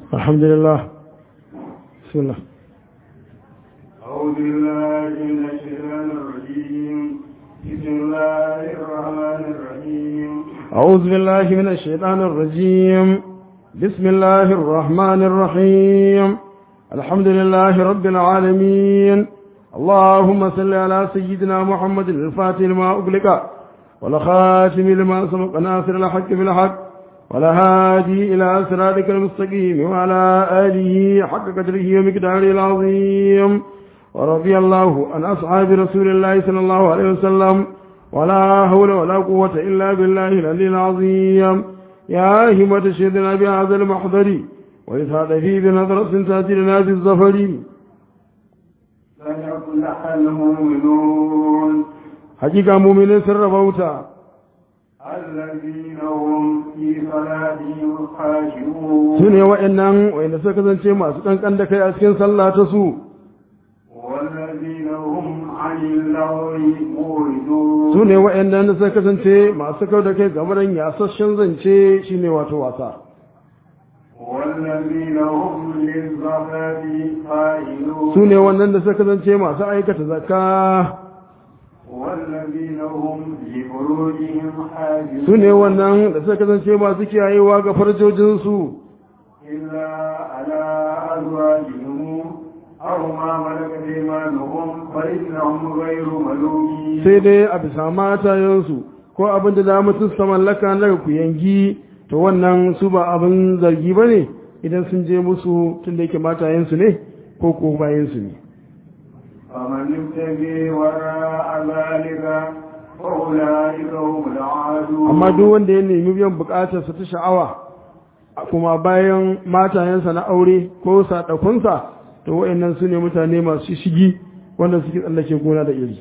الحمد لله بسم الله أعوذ بالله من الشيطان الرجيم بسم الله الرحمن الرحيم أعوذ بالله من الشيطان الرجيم بسم الله الرحمن الرحيم الحمد لله رب العالمين اللهم صل على سيدنا محمد الفاتح لما أغلق والخاتم لما سبق ناصر الحق بالحق والهادي إلى صراطك المستقيم وعلى آله حق قدره ومقداره العظيم ورضي الله عن أصحاب رسول الله صلى الله عليه وسلم ولا حول ولا قوة إلا بالله العلي العظيم يا همة شهدنا بهذا المحضر وإسعاد فيه بنظرة تأتي لنا بالظفر فليفلح المؤمنون حقيقة مؤمنين سر بوتا الذين هم في صلاتهم خاشعون su ne wa'annan wa'anda suka kasance masu kankan da kai a cikin sallah ta su والذين هم عن اللغو معرضون su ne wa'annan da suka kasance masu kau da kai game da yasasshen zance shine wato wasa والذين هم للزكاة فاعلون su ne wannan da suka kasance masu aikata zakka والذين هم لفروجهم حافظون su ne wannan da suka kasance masu kiyayewa ga farjojinsu إلا على أزواجهم أو ما ملكت أيمانهم فإنهم غير ملومين sai dai a bisa matayensu ko abin da za mutum su mallaka na ku yangi to wannan su ba abin zargi ba ne idan sun je musu tun da yake matayensu ne ko ko bayansu ne فمن ابتغي وراء ذلك فأولئك هم العادون amma duk wanda ya nemi biyan bukatarsa ta sha'awa kuma bayan matayensa na aure ko sadakunsa to wa'annan su ne mutane masu shigi wanda suke tsallake gona da iri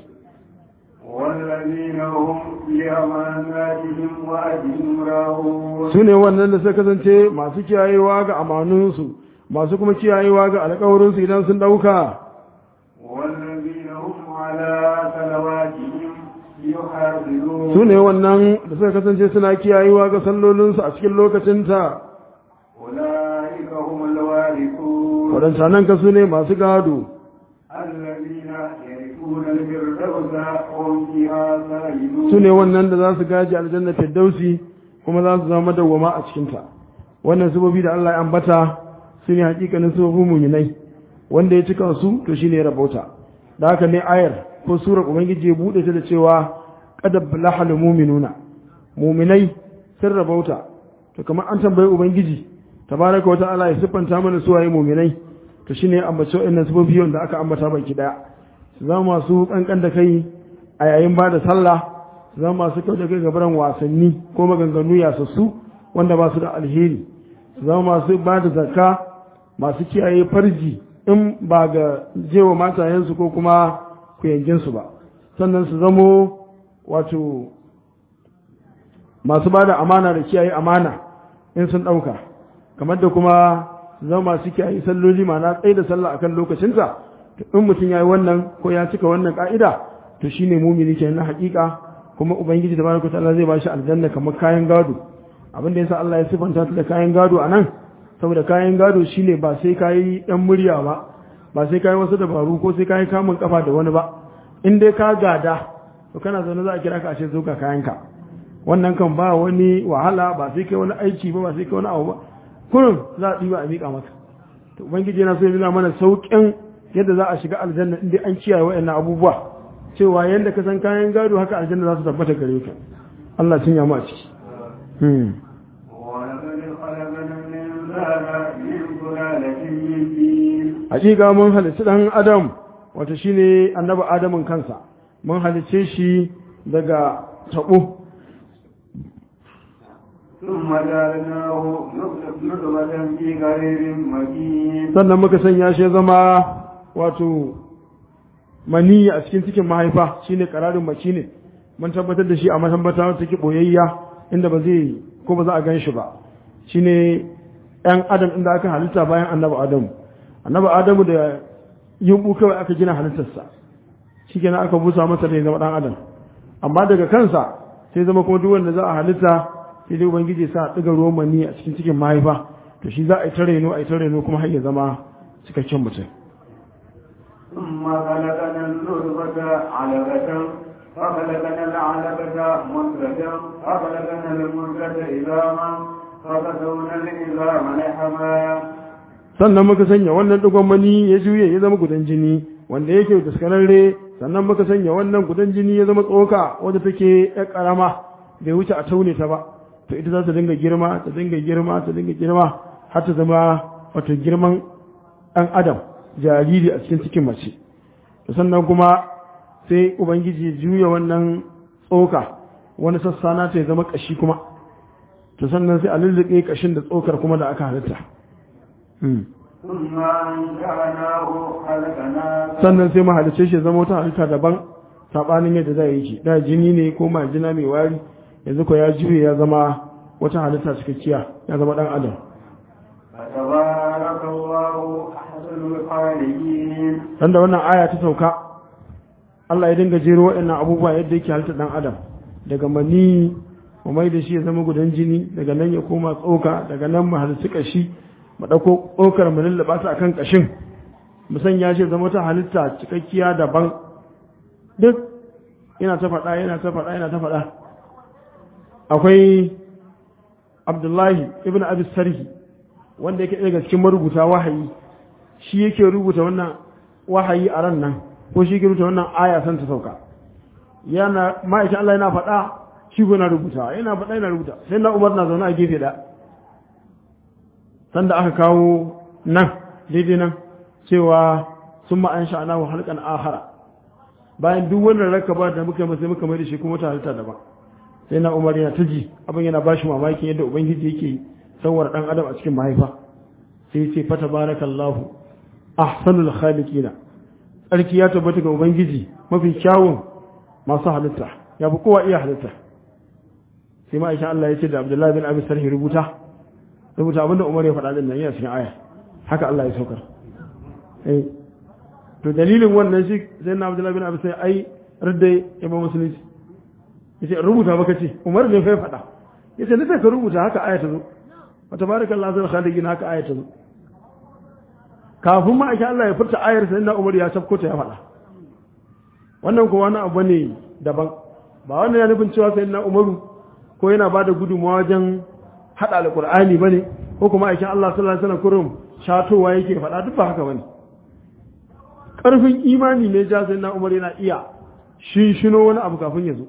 والذين هم لأماناتهم وأجهم راهون su ne wannan da suka kasance masu kiyayewa ga amanunsu masu kuma kiyayewa ga alkawarinsu idan sun ɗauka والذين هم على صلواتهم يحافظون su ne wannan da suka kasance suna kiyayewa ga sallolinsu a cikin lokacinta أولئك هم الوارثون waɗancanan ka su ne masu gado الذين يرثون الفردوس هم فيها خالدون su ne wannan da za su gaji aljanna firdausi kuma za su zama dawwama a cikinta wannan sababi da Allah ya ambata su ne hakikanin sababin muminai wanda ya cika su to shine ya rabauta da haka ne ayar ko surar ubangiji ya bude ta da cewa qad balahal mu'minuna muminai sun rabauta to kamar an tambayi ubangiji tabaraka wata Allah ya siffanta mana su waye muminai to shine ambace wannan sababi wanda aka ambata baki daya su zama masu kankan da kai a yayin ba da sallah su zama masu kyau da kai gabaran wasanni ko maganganu yasassu wanda ba su da alheri su zama masu ba da zakka masu kiyaye farji in ba ga jewa matayensu ko kuma kuyanginsu ba sannan su zamo wato masu ba da amana da kiyaye amana in sun ɗauka kamar da kuma su zama masu kiyaye salloli ma'ana tsaye da sallah akan lokacinsa in mutum ya yi wannan ko ya cika wannan ka'ida to shine mumini kenan na hakika kuma ubangiji tabaraka ta'ala zai bashi aljanna kamar kayan gado abin da yasa Allah ya sifanta ta da kayan gado anan saboda kayan gado shine ba sai kayi dan murya ba ba sai kayi wasu dabaru ko sai kayi kamun kafa da wani ba in dai ka gada to kana zaune za a kira ka a ce zo ga kayanka wannan kan ba wani wahala ba sai kai wani aiki ba ba sai kai wani abu ba kullum za a ɗiba a miƙa maka to ubangiji yana so ya nuna mana sauƙin yadda za a shiga aljanna in dai an kiyaye waɗannan abubuwa cewa yadda ka san kayan gado haka aljanna za su tabbata gare ka Allah sun yamu a ciki hmm. ولقد خلقنا الإنسان من سلالة من طين hakika mun halicci dan adam wato shine annabi adamin kansa mun halicce shi daga tabo ثم جعلناه نطفة في قرير مكين sannan muka sanya shi ya zama wato maniyi a cikin cikin mahaifa shine kararin maki ne mun tabbatar da shi a matambata wata take boyayya inda ba zai ko ba za a gan shi ba shine ɗan adam inda aka halitta bayan annabi adamu annabi adamu da yumbu kawai aka gina halittarsa shi kenan aka busa masa da ya zama ɗan adam amma daga kansa sai zama kuma duk wanda za a halitta sai dai ubangiji sa ɗiga ruwan mani a cikin cikin mahaifa to shi za a yi ta reno a yi ta reno kuma har ya zama cikakken mutum ثم خلقنا النطفة علقة فخلقنا العلقة مدغة فخلقنا المدغة عظاما فكسونا العظام لحما sannan muka sanya wannan digon mani ya juye ya zama gudan jini wanda yake daskararre sannan muka sanya wannan gudan jini ya zama tsoka wadda take ya karama bai wuce a taune ta ba to ita za ta dinga girma ta dinga girma ta dinga girma har ta zama wato girman ɗan adam jariri a cikin cikin mace to sannan kuma sai ubangiji ya juya wannan tsoka wani sassa na ta ya zama kashi kuma to sannan sai a lullube kashin da tsokar kuma da aka halitta ثم أنشأناه خلقنا sannan sai mahalice shi ya zama wata halitta daban sabanin yadda za yi shi da jini ne ko majina mai wari yanzu ko ya juye ya zama wata halitta cikakkiya ya zama dan adam فتبارك الله أحسن الخالقين dan da wannan aya ta sauka Allah ya dinga jero waɗannan abubuwa yadda yake halitta dan adam daga mani mu mai da shi ya zama gudan jini daga nan ya koma tsoka daga nan mu halitta kashi mu dauko tsokar mu lullaba ta akan kashin mu sanya shi ya zama wata halitta cikakkiya daban duk yana ta faɗa yana ta faɗa yana ta faɗa akwai Abdullahi ibn Abi Sarhi wanda yake daga cikin marubuta wahayi shi yake rubuta wannan wahayi a ran nan ko shi yake rubuta wannan aya san ta sauka yana ma'aikin Allah yana faɗa shi ko yana rubuta yana faɗa yana rubuta sai na Umar na zaune a gefe da sanda aka kawo nan daidai nan cewa sun ma an sha'ana wa halkan ahara bayan duk wannan rakaba da muka yi sai muka mai da shi kuma wata halitta daban sai na Umar yana taji abin yana bashi mamaki yadda ubangiji yake sawar dan adam a cikin mahaifa sai ce fata barakallahu ahsanul khaliqina tsarki ya tabbata ga ubangiji mafi kyawun masu halitta ya fi kowa iya halitta sai ma aisha Allah ya ce da Abdullahi bin Abi Sarhi rubuta rubuta abinda Umar ya faɗa din nan yana cikin aya haka Allah ya saukar eh to dalilin wannan shi sai na Abdullahi bin Abi Sarhi ai radda ya ba musulunci yace rubuta baka ce Umar ne fa ya faɗa yace ne sai ka rubuta haka aya ta zo wa tabarakallahu zul khaliqin haka aya ta zo kafin ma ake Allah ya furta ayar sai na Umar ya tafko ta ya faɗa wannan kuma wani abu ne daban ba wannan ya nufin cewa sai na Umaru ko yana bada gudunmawa wajen hada alqur'ani bane ko kuma ake Allah sallallahu alaihi wasallam kurum shatowa yake faɗa duk ba haka bane karfin imani ne ja sai na Umar yana iya shinshino wani abu kafin ya zo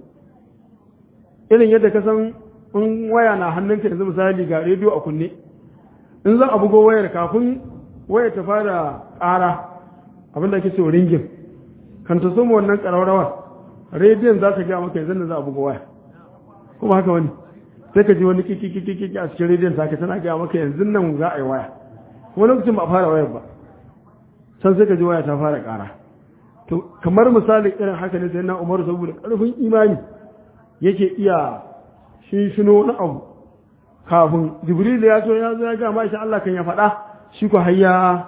irin yadda ka san in waya na hannunka yanzu misali ga rediyo a kunne in za a bugo wayar kafin waya ta fara ƙara abinda ake so ringin kan ta soma wannan ƙararrawa rediyon za ta gaya maka yanzu da za a buga waya kuma haka wani sai ka ji wani kiki a cikin rediyon ta tana gaya maka yanzu nan za a yi waya wani lokacin ba a fara wayar ba can sai ka ji waya ta fara ƙara to kamar misali irin haka ne sai na umaru saboda ƙarfin imani yake iya shinshino na abu kafin jibril ya zo ya zo ya ga ma shi Allah kan ya faɗa shi ko hayya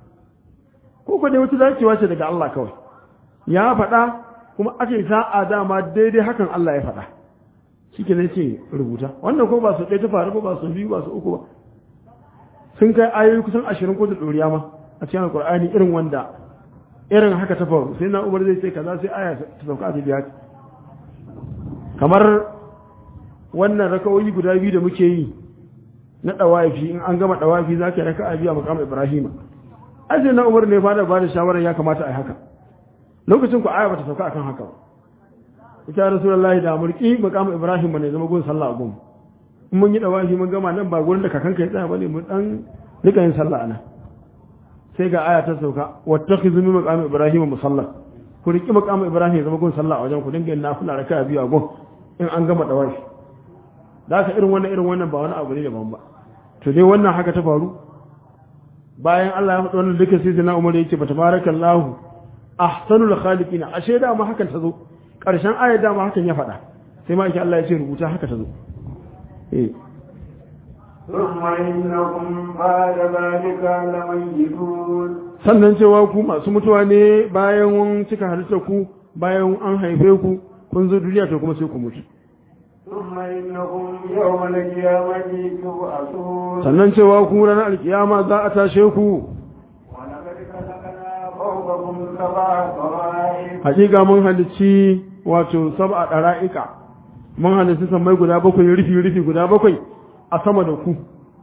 ko ko dai wata dacewa ce daga Allah kawai ya faɗa kuma aka yi sa'a dama daidai hakan Allah ya faɗa shi ke zai ce rubuta wannan ko ba su ɗaya ta faru ba su biyu ba su uku ba sun kai ayoyi kusan ashirin ko da ɗoriya ma a cikin alƙur'ani irin wanda irin haka ta faru sai na umar zai ce kaza sai aya ta sauka a biya kamar wannan rakawoyi guda biyu da muke yi na ɗawafi in an gama ɗawafi za ka yi raka a biya makamu ibrahima ajiye na umar ne fada ba da shawarar ya kamata a yi haka lokacin ku aya bata sauka akan haka ba ita rasulullahi da mulki makamu ibrahim ne zama gun sallah a gun in mun yi ɗawafi mun gama nan ba gurin da kakanka ya tsaya bane mun dan rika yin sallah anan sai ga aya ta sauka wattakhizu min maqami ibrahim musalla ku riki maqami ibrahim ya zama gun sallah a wajen ku dinga yin nafila raka biyu a gun in an gama ɗawafi da ka irin wannan irin wannan ba wani abu ne daban ba to dai wannan haka ta faru bayan Allah ya faɗi wannan duka sai na Umar yake ba tabarakallahu ahsanul khaliqina ashe da ma hakan ta zo karshen ayar da ma hakan ya faɗa sai ma yake Allah ya ce rubuta haka ta zo eh ثم إنكم بعد ذلك لميتون sannan cewa ku masu mutuwa ne bayan cika halittar ku bayan an haife ku kun zo duniya to kuma sai ku mutu ثم إنكم يوم القيامة تبعثون sannan cewa ku ranar alkiyama za a tashe ku ولقد خلقنا فوقكم سبع طرائق hakika mun halicci wato sab'a dara'ika mun halicci sammai guda bakwai rufi rufi guda bakwai a sama da ku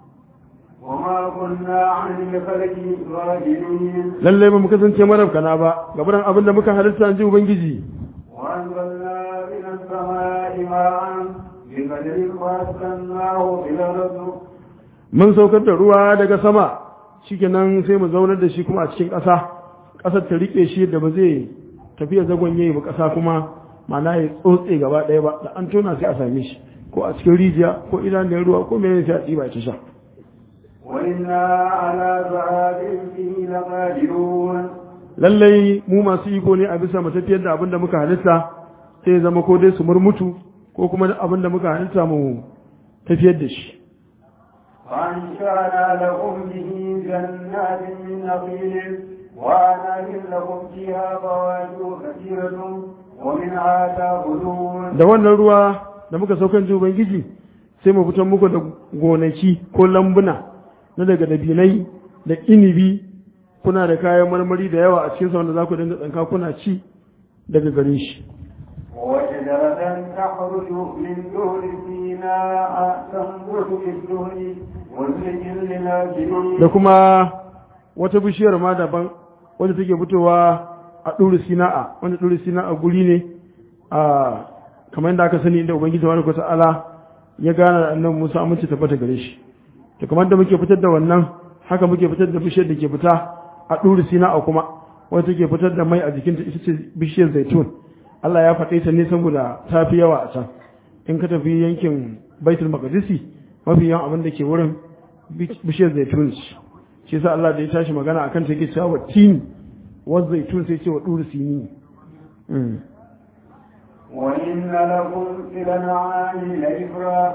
وما كنا عن الخلق غافلين lallai ba mu kasance marafkana ba gabaran abin da muka halitta ji ubangiji وأنزلنا من السماء ماء بقدر فأسكناه في الأرض mun saukar da ruwa daga sama shikenan sai mu zaunar da shi kuma a cikin ƙasa ƙasar ta rike shi da ba zai tafiya zagon yayi ba ƙasa kuma ma'ana ya tsotse gaba ɗaya ba da an tona sai a same shi ko a cikin rijiya ko idanun ruwa ko menene sai a ɗiba ta sha وإنا على ذهاب به لقادرون lallai mu masu iko ne a bisa mu tafiyar da abin da muka halitta sai ya zama ko dai su murmutu ko kuma abin da muka halitta mu tafiyar da shi وأنشأنا لكم به جنات من نخيل وأعناب لكم فيها فواكه كثيرة ومنها تأكلون da wannan ruwa da muka saukan ji ubangiji sai mu fitar muku da gonaki ko lambuna na daga dabinai da inibi kuna da kayan marmari da yawa a cikin sa wanda za ku dinga tsanka kuna ci daga gare shi وشجرة تخرج من دور سيناء تنبت بالدهن وزيت للآكلين da kuma wata bishiyar ma daban wanda take fitowa a ɗuri sina'a wanda ɗuri sina'a guri ne a kamar yadda aka sani inda ubangiji tabaraka ta'ala ya gana da annabi Musa amince tabbata gare shi to kamar da muke fitar da wannan haka muke fitar da bishiyar da ke fita a ɗuri sina'a kuma wanda take fitar da mai a jikinta ita ce bishiyar zaitun Allah ya faɗe ta ne saboda ta fi yawa a can in ka tafi yankin baitul maqdisi mafi yawan abin da ke wurin bishiyar zaitun ce shi yasa Allah da ya tashi magana akan ta yake cewa wa tin wa zaitun sai ce wa duri sini Mm. وإن لكم في الأنعام لعبرة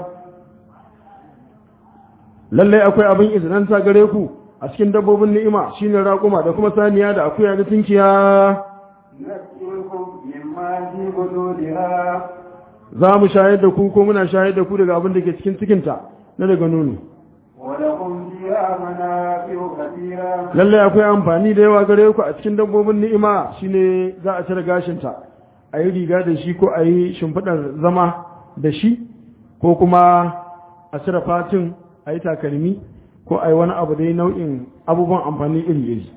lallai akwai abin izinin ta gare ku a cikin dabbobin ni'ima shine raƙuma da kuma saniya da akuya da tinkiya نسقيكم مما في بطونها za mu shayar da ku ko muna shayar da ku daga abin da ke cikin cikinta na daga nono ولكم فيها منافع كثيرة lallai akwai amfani da yawa gare ku a cikin dabbobin ni'ima shine za a cire gashinta a yi riga da shi ko a yi shimfiɗar zama da shi ko kuma a cire fatin a yi takalmi ko a yi wani abu dai nau'in abubuwan amfani iri-iri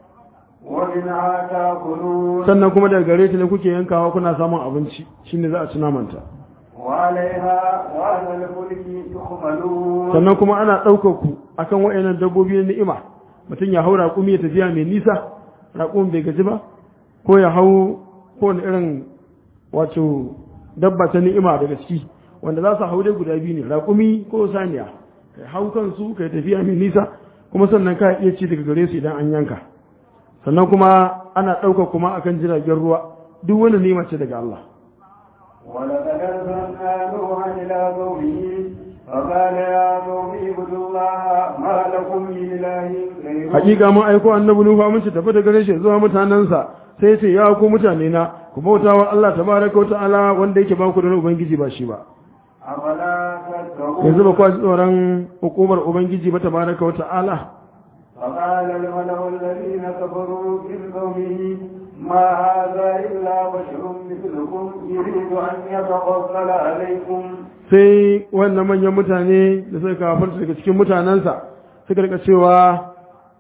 ومنها تأكلون sannan kuma daga gare ta ne kuke yankawa kuna samun abinci shine za a ci namanta وعليها وعلى الفلك تحملون sannan kuma ana ɗaukar ku akan wa'annan dabbobi na ni'ima mutum ya hau raƙumi ya tafiya mai nisa raƙumin bai gaji ba ko ya hau kowane irin wato dabba ta ni'ima daga ciki wanda za su hau dai guda biyu ne raƙumi ko saniya kai hau kansu kai tafiya mai nisa kuma sannan ka iya ci daga gare su idan an yanka sannan kuma ana ɗaukar kuma akan jiragen ruwa duk wani ni'ima ce daga Allah ولقد أرسلنا نوحا إلى قومه فقال يا قوم اعبدوا الله ما لكم من إله غيره hakika mun aiko annabi nuhu mun ci tafi da gare shi zuwa mutanansa sai ce ya ku mutane na ku bauta wa Allah tabaraka wa ta'ala wanda yake ba ku da wani ubangiji ba shi ba أفلا yanzu ba تتقون kwa ji tsoron hukumar ubangiji ba tabaraka wa ta'ala فقال الملأ الذين كفروا من قومه ما هذا إلا بشر مثلكم يريد أن يتفضل عليكم sai wannan manyan mutane da suka kafarta daga cikin mutanensa suka rika cewa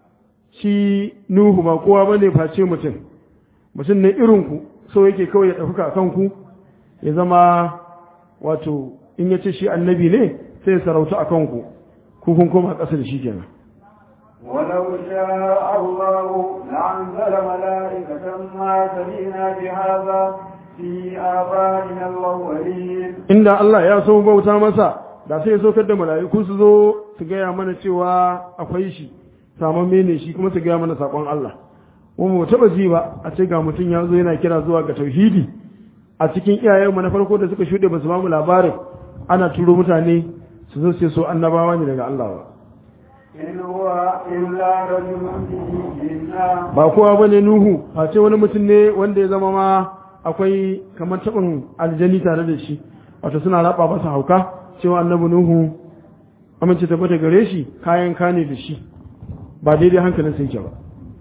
shi nuhu ba kowa bane face mutum mutum ne irin ku so yake kawai ya ɗauka a kanku ya zama wato in ya ce shi annabi ne sai ya sarauta a kanku ku kun koma ƙasa da shi kenan ولو شاء الله لأنزل ملائكة ما سمعنا بهذا في آبائنا الأولين inda Allah ya so bauta masa da sai ya saukar da mala'iku su zo su gaya mana cewa akwai shi samamme ne shi kuma su gaya mana sakon Allah kuma mu taba ji ba a ce ga mutum ya zo yana kira zuwa ga tauhidi a cikin iyayen mu na farko da suka shuɗe ba su ba mu labarin ana turo mutane su zo su so annabawa ne daga Allah ba إن هو إلا رجل به جنة ba kowa bane Nuhu a ce wani mutum ne wanda ya zama ma akwai kamar tabin aljani tare da shi wato suna raba masa hauka cewa annabi nuhu amince tabbata gare shi kayan kane da shi ba daidai hankalin sai ke ba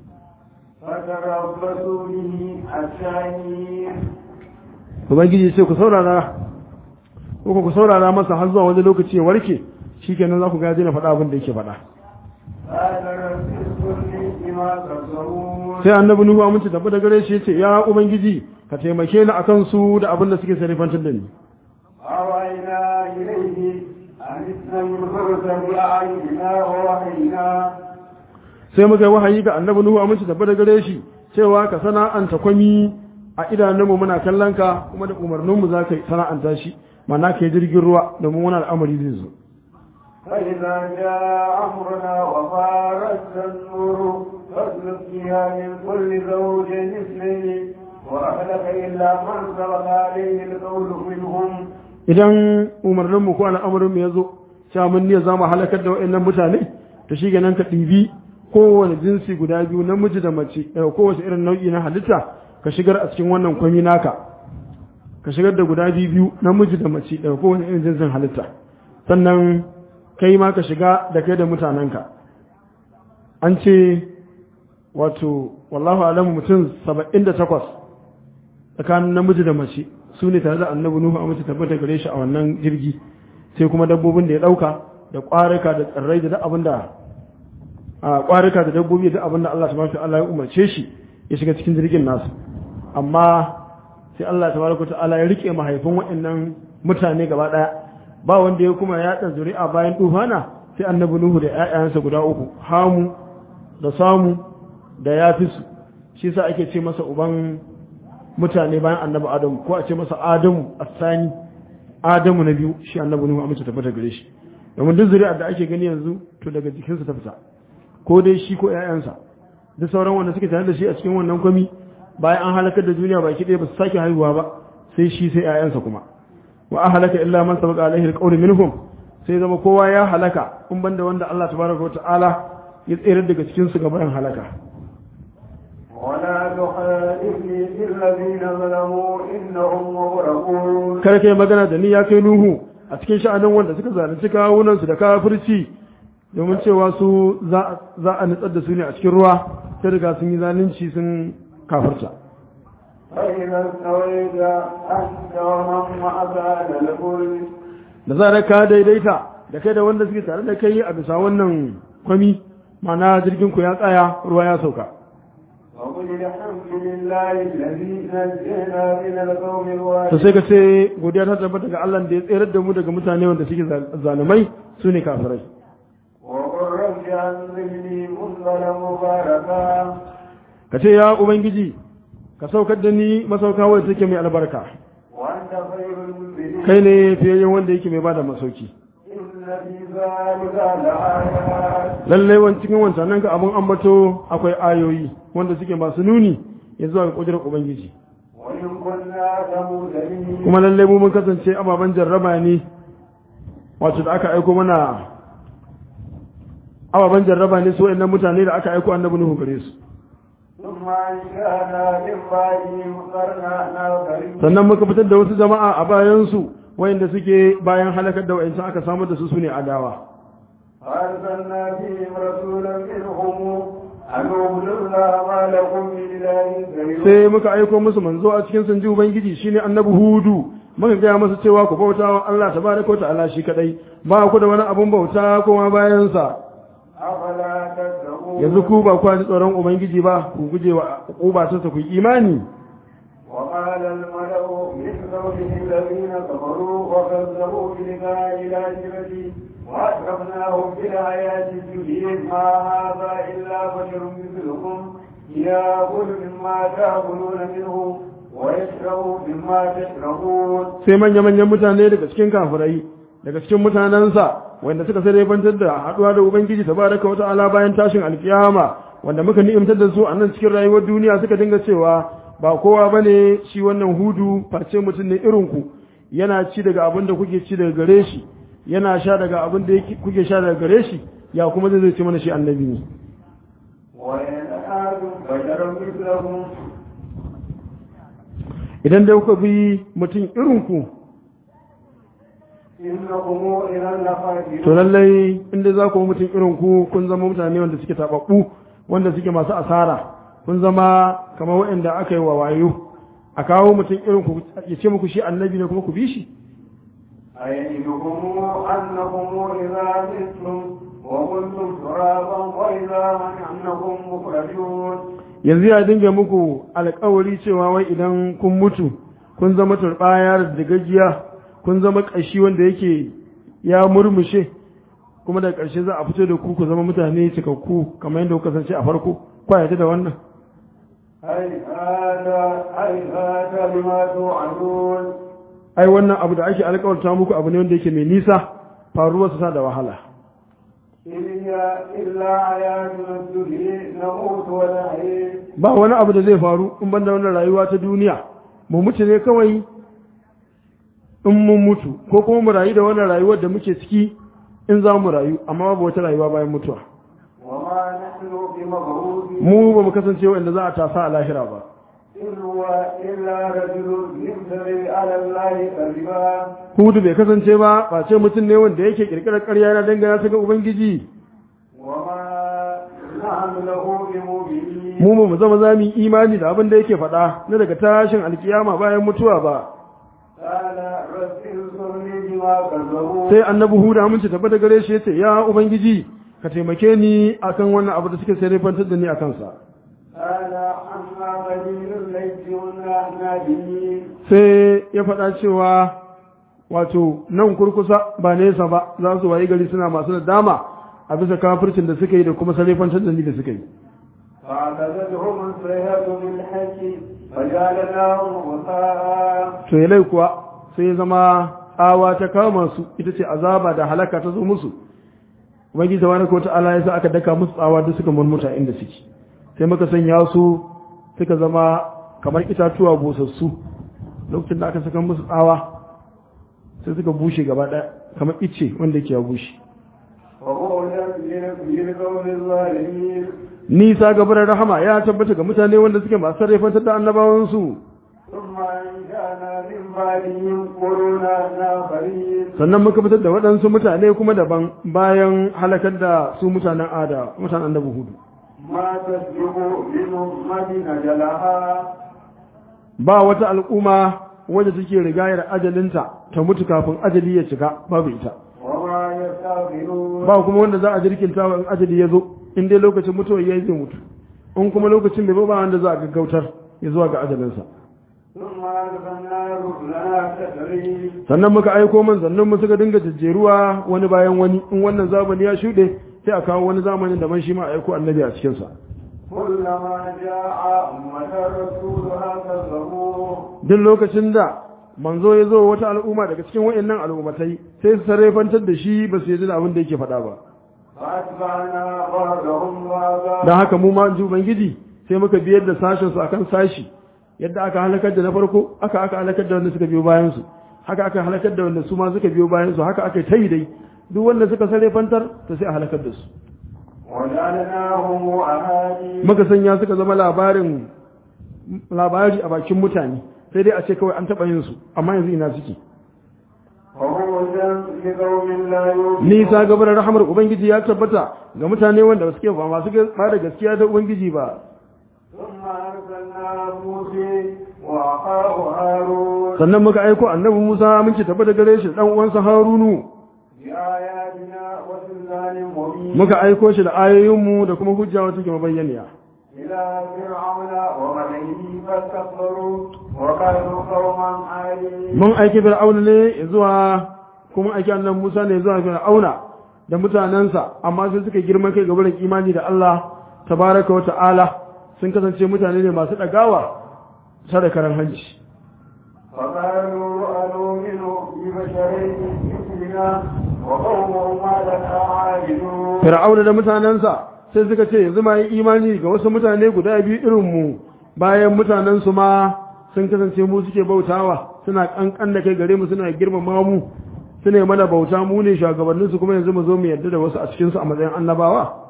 فتربصوا به حتى حين ubangiji sai ku saurara ko ku saurara masa har zuwa wani lokaci ya warke shikenan za ku ga na faɗa abin da yake faɗa قال رب اغفر لي بما كفرون sai annabi nuhu amince tabbata gare shi yace ya ubangiji ka taimake ni akan su da abin da suke sarifantar da ni أوينا إليه أن اسلم الفرس بأعيننا ووحينا sai muka yi wahayi ga annabi nuhu amince tabbata gare shi cewa ka sana'anta kwami a idanunmu muna kallon ka kuma da umarninmu za ka sana'anta shi ma'ana ka yi jirgin ruwa domin wani al'amari zai zo فإذا جاء أمرنا وفارت النور فاسلك فيها من كل زوج اثنين وأهلك إلا من سبق عليه القول منهم idan umarninmu ko al'amarinmu ya zo cewa mun ne za mu halakar da waɗannan mutane to shi nan ka ɗibi kowane jinsi guda biyu namiji da mace eh, kowace irin nau'i na halitta ka shigar a cikin wannan kwami naka ka shigar da guda biyu biyu namiji da mace daga kowane irin jinsin halitta sannan kai ma ka shiga da kai da mutanenka an ce wato wallahu alamu mutum saba'in da takwas tsakanin namiji da mace su ne tare da annabi nuhu a mace tabbata gare shi a wannan jirgi sai kuma dabbobin da ya ɗauka da ƙwarika da tsirrai da duk abin da a ƙwarika da dabbobi da duk abin da Allah subhanahu wa ta'ala ya umarce shi ya shiga cikin jirgin nasu amma sai Allah tabaraka ta'ala ya rike mahaifin waɗannan mutane gaba ɗaya ba wanda ya kuma yaɗa zuri'a bayan tufana sai annabi nuhu da ƴaƴansa guda uku hamu da samu da yafisu shi sa ake ce masa uban mutane bayan annabi adamu ko a ce masa adamu asani adamu na biyu shi annabi nuhu amince tabbata gare shi domin duk zuri'ar da ake gani yanzu to daga jikinsa ta fita ko dai shi ko ƴaƴansa duk sauran wanda suke tare da shi a cikin wannan kwami bayan an halakar da duniya baki ɗaya ba su sake haihuwa ba sai shi sai ƴaƴansa kuma wa ahlaka illa man sabaqa alaihi alqawlu minhum sai zama kowa ya halaka in banda wanda Allah tabaraka wa ta'ala ya tsere daga cikin su gaban halaka ولا تخالفني في الذين ظلموا إنهم مغرقون kar kai magana da ni ya kai nuhu a cikin sha'anin wanda suka zalunci kawunan su da kafirci domin cewa su za za a nutsar da su ne a cikin ruwa sai riga sun yi zalunci sun kafirta فإذا استويت أنت ومن معك على الفلك da zarar ka daidaita da kai da wanda suke tare da kai a bisa wannan kwami ma'ana jirgin ku ya tsaya ruwa ya sauka وقل الحمد لله الذي نجينا من القوم to sai الظالمين ka ce godiya ta tabbata ga Allah da ya tsere da mu daga mutane wanda suke zalumai su ne kafirai وقل رب أنزلني منزلا مباركا ka ce ya ubangiji ka saukar da ni masauka wadda take mai albarka وأنت خير المنزلين kai ne fiye wanda yake mai bada masauki إن في ذلك لآيات lallai wan cikin wancan ka abun ambato akwai ayoyi wanda suke masu nuni ya zuwa ga kudurar ubangiji وإن كنا لمهتدين kuma lallai mu mun kasance ababen jarraba ne wato da aka aiko mana ababen jarraba ne su wayannan mutane da aka aiko annabi Nuhu gare su ثم أنشأنا من بعدهم قرنا آخرين sannan muka fitar da wasu jama'a a bayan su wayanda suke bayan halakar da wayancan aka samar da su sune adawa فأرسلنا فيهم رسولا منهم أن اعبدوا الله ما لكم من إله غيره sai muka aiko musu manzo a cikin sanji ubangiji shine annabi hudu muka gaya masa cewa ku bauta wa Allah tabaraka wa ta'ala shi kadai ba ku da wani abun bauta kuma bayan sa أفلا تتقون yanzu ku ba ku ji tsoron ubangiji ba ku guje wa uba ta ku yi imani وقال الملأ من قومه الذين كفروا وكذبوا بلقاء الآخرة وأشرفناهم بالحياة الدنيا ما هذا إلا بشر مثلكم يأكل مما تأكلون منه ويشرب مما تشربون sai manya-manyan mutane daga cikin kafirai daga cikin mutanensa wanda suka sai bantar da haɗuwa da ubangiji tabaraka wa ta'ala bayan tashin alkiyama wanda muka ni'imtar da su a nan cikin rayuwar duniya suka dinga cewa ba kowa bane shi wannan hudu face mutum ne irin ku yana ci daga abin da kuke ci daga gare shi yana sha daga abin da yake- kuke sha daga gare shi ya kuma zai zai ci mana shi annabi ne وإن آدم بشر مثلكم idan dai kuka bi mutum irin ku إنكم إذا to لخاسرون lallai inda za ku mutum irin ku kun zama mutane wanda suke tababbu wanda suke masu asara kun zama kamar waɗanda aka yi wa wayo a kawo mutum irin ku ya ce muku shi annabi ne kuma ku bi shi أيدكم أنكم إذا متم وكنتم ترابا وإذا أنكم مخرجون yanzu ya dinga muku alkawari cewa wai idan kun mutu kun zama turɓaya da gajiya kun zama ƙashi wanda yake ya murmushe kuma da ƙarshe za a fito da ku ku zama mutane cikakku kamar yadda kuka kasance a farko kwayata da wannan هيهات هيهات لما توعدون ai wannan abu da ake alkawarta muku abu ne wanda yake mai nisa faruwarsa sa da wahala إن هي إلا حياتنا الدنيا نموت ونحيي ba wani abu da zai faru in banda wannan rayuwa ta duniya mu mutu ne kawai in mun mutu ko kuma mu rayu da wannan rayuwar da muke ciki in za mu rayu amma babu wata rayuwa bayan mutuwa وما نحن بمبعوثين mu ba mu kasance wanda za a tasa a lahira ba إن هو إلا رجل يفتري على الله كذبا hudu bai kasance ba ba ce mutum ne wanda yake kirkirar ƙarya yana dangana ta ga ubangiji وما نحن له بمؤمنين mu ba mu zama za mu yi imani da abin da yake faɗa na daga tashin alkiyama bayan mutuwa ba قال رب انصرني بما كذبوا sai annabi huda amince tabbata gare shi yace ya ubangiji ka taimake ni akan wannan abu da suke sarrafantar da ni a kansa قال أما قليل الليل ونحن به sai ya faɗa cewa wato nan kurkusa ba nesa ba za su wayi gari suna masu da dama a bisa kafircin da suka yi da kuma sarrafantar da ni da suka yi فأخذتهم الصيحة بالحق فجعلناهم غثاء to yalai kuwa sai ya zama tsawa ta kama su ita ce azaba da halaka ta zo musu ubangiji tabaraka wa ta'ala ya sa aka daka musu tsawa da suka murmuta inda suke sai muka sanya su suka zama kamar itatuwa busassu lokacin da aka saka musu tsawa sai suka bushe gaba ɗaya kamar ice wanda yake ya bushe وبعدا للقوم الظالمين nisa gabar rahama ya tabbata ga mutane wanda suke masu sarrafantar da annabawansu ثم أنشأنا من بعدهم قرونا آخرين sannan muka fitar da waɗansu mutane kuma daban bayan halakar da su mutanen ada mutanen annabi hudu ما تسبق من أمة أجلها ba wata al'umma wadda take rigayar ajalinta ta mutu kafin ajali ya cika babu ita وما يستغفرون ba kuma wanda za a jirkinta wa in ajali ya zo in dai lokacin mutuwar ya yi zai mutu in kuma lokacin bai zo ba wanda za a gaggautar ya zuwa ga ajalinsa ثم أرسلنا رسلنا تسريب sannan muka aiko manzannin mu suka dinga jejjeruwa wani bayan wani in wannan zamani ya shuɗe sai a kawo wani zamanin da man shi ma a aiko annabi a cikinsa كلما جاء أمة رسولها كذبوه duk lokacin da manzo ya zo wata al'umma daga cikin wayannan al'ummatai sai su sarrafantar da shi ba su yi da abin da yake faɗa ba فأتبعنا بعضهم بعضا don haka mu ma in ji ubangiji sai muka biyar da sashen su akan sashi yadda aka halakar da na farko aka aka halakar da wanda suka biyo bayan su haka aka halakar da wanda su ma suka biyo bayan su haka aka tayi dai duk wanda suka sarrafantar to sai a halakar da su وجعلناهم أهالي muka sanya suka zama labarin labari a bakin mutane sai dai a ce kawai an taɓa yin su amma yanzu ina suke وهودا لقوم لا يؤمنون nisa gabar rahamar ubangiji ya tabbata ga mutane wanda suke ba masu ba da gaskiya da ubangiji ba ثم أرسلنا موسى وأخاه هارون sannan muka aiko annabi Musa mun ci tabbata gare shi dan uwansa Harunu بآياتنا وسلطان مبين muka aiko shi da ayoyinmu da kuma hujja wata ke mabayyaniya إلى فرعون وملئه فاستكبروا وكانوا قوما عالين mun aiki Fir'auna ne zuwa kuma aiki annabi Musa ne zuwa Fir'auna da mutanensa amma sai suka girma kai gaban imani da Allah tabaraka wa ta'ala sun kasance mutane ne masu dagawa sadakaran hanci فقالوا أنؤمن ببشرين مثلنا وقومهما لنا عابدون Fir'auna da mutanensa sai suka ce yanzu ma yi imani ga wasu mutane guda biyu irin mu bayan mutanensu ma sun kasance mu suke bautawa suna kankan da kai gare mu suna girmama mu suna yi mana bauta mu ne shugabanninsu kuma yanzu mu zo mu yarda da wasu a cikinsu a matsayin annabawa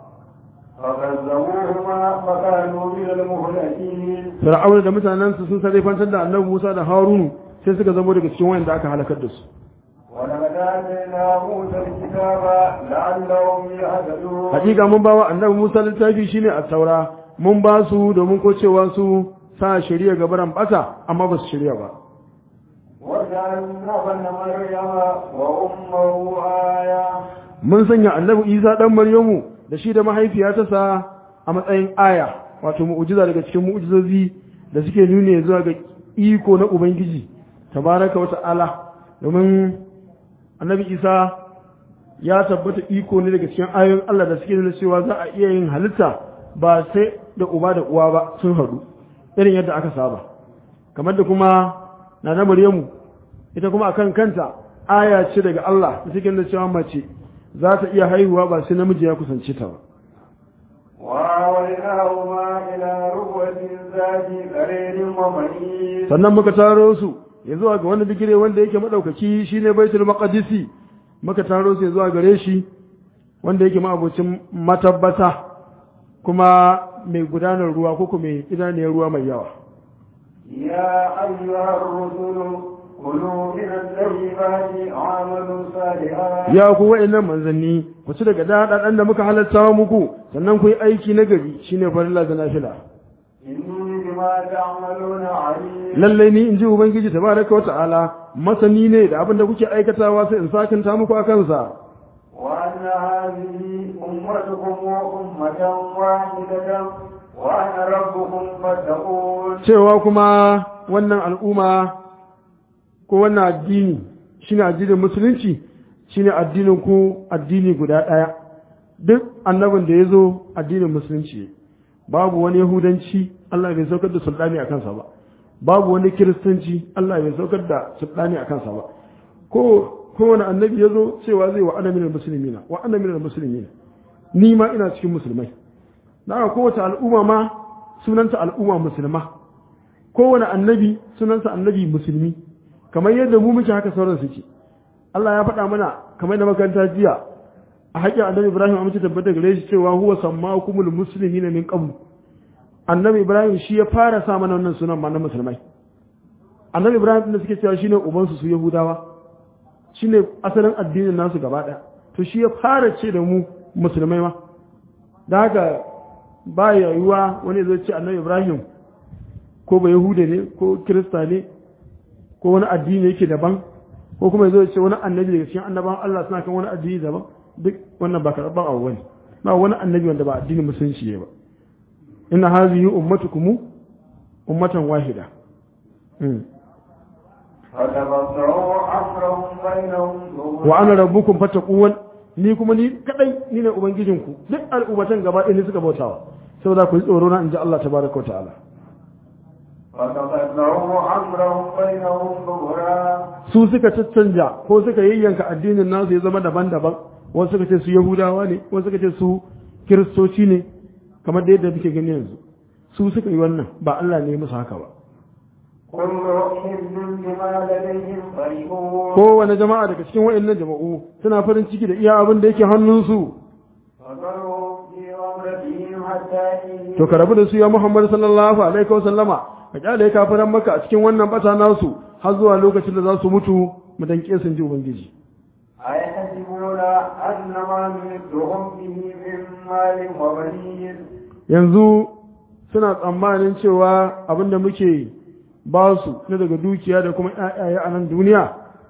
فكذبوهما فكانوا من المهلكين Fir'auna da mutanensu sun sarrafantar da annabi Musa da Harunu sai suka zama daga cikin wayanda aka halakar da su ولقد آتينا موسى الكتاب لعلهم يهتدون hakika mun ba wa annabi Musa littafi shine a taura mun ba su domin ko cewa su sa shari'a gabaran bata amma ba su shari'a ba وجعلنا ابن مريم وأمه آية mun sanya annabi Isa dan Maryamu da shi da mahaifiyarsa a matsayin aya wato mu'jiza daga cikin mu'jizozi da suke nune zuwa ga iko na Ubangiji tabaraka wa ta'ala domin annabi Isa ya tabbata iko ne daga cikin ayoyin Allah da suke nuna cewa za a iya yin halitta ba sai da uba da uwa ba sun haɗu irin yadda aka saba kamar da kuma na na Maryamu ita kuma akan kanta aya ce daga Allah da take nuna cewa mace za ta iya haihuwa ba sai namiji ya kusance ta ba وآويناهما إلى ربوة ذات قرير ومعين sannan muka taro su ya zuwa ga wani bigire wanda yake madaukaki shine baitul maqdisi muka taro su ya zuwa gare shi wanda yake ma'abocin matabbata kuma mai gudanar ruwa ko kuma mai idaniyar ruwa mai yawa يا أيها الرسل كلوا من الطيبات وعملوا صالحا ya ku wa'annan manzanni ku ci daga daɗaɗan da muka halatta muku sannan ku yi aiki na gari shine farilla da nafila إني بما تعملون عليم lallai ni in ji ubangiji tabaraka wa ta'ala masani ne da abin da kuke aikatawa sai in sakanta muku a kansa وأن هذه أمتكم أمة واحدة وأنا ربكم فاتقون cewa kuma wannan al'umma ko wannan addini shine addinin musulunci shine addinin ku addini guda ɗaya duk annabin da ya zo addinin musulunci babu wani yahudanci Allah bai saukar da sultani a kansa ba babu wani kiristanci Allah bai saukar da sultani a kansa ba ko kowane annabi ya zo cewa zai wa ana minal muslimina wa ana minal muslimina ni ma ina cikin musulmai da haka kowace al'umma ma sunanta al'umma musulma kowane annabi sunansa annabi musulmi kamar yadda mu muke haka sauran suke Allah ya faɗa mana kamar da makaranta jiya a haƙƙin annabi Ibrahim a mace tabbata gare shi cewa huwa sammakumul muslimina min qabl annabi Ibrahim shi ya fara sa mana wannan sunan ma na musulmai annabi Ibrahim din da suke cewa shine ubansu su Yahudawa shine asalin addinin nasu gaba ɗaya to shi ya fara ce da mu musulmai ma da haka ba ya yiwuwa wani zai ce annabi Ibrahim ko ba Yahuda ne ko Kirista ne ko wani addini yake daban ko kuma zai ce wani annabi daga cikin annaban Allah suna kan wani addini daban duk wannan ba karɓar abu bane ba wani annabi wanda ba addinin musulunci ne ba inna hazihi ummatukum ummatan wahida Mm. فتبصروا أمرهم بينهم wa ana rabbukum fattaqun ni kuma ni kadai ni ne ubangijinku duk al'ummatan gaba ɗaya ne suka bautawa saboda ku ji tsoro na inji Allah tabaraka wa ta'ala فتبصروا أمرهم بينهم ظهرا su suka caccanja ko suka yayyanka addinin nasu ya zama daban-daban wasu suka ce su yahudawa ne wasu suka ce su kiristoci ne kamar da yadda muke gani yanzu su suka yi wannan ba Allah ne ya musu haka ba كل حزب بما لديهم فرحون kowane jama'a daga cikin wa'annan jama'u suna farin ciki da iya abin da yake hannunsu فذرهم في غمرتهم حتى حين to ka rabu da su ya Muhammad sallallahu alaihi wa sallama ka kyale kafiran maka a cikin wannan bata nasu har zuwa lokacin da za su mutu mu danke sun ji ubangiji أيحسبون أن ما نمدهم به من مال وبنين yanzu suna tsammanin cewa abinda muke ba su na daga dukiya da kuma ƴaƴaye a nan duniya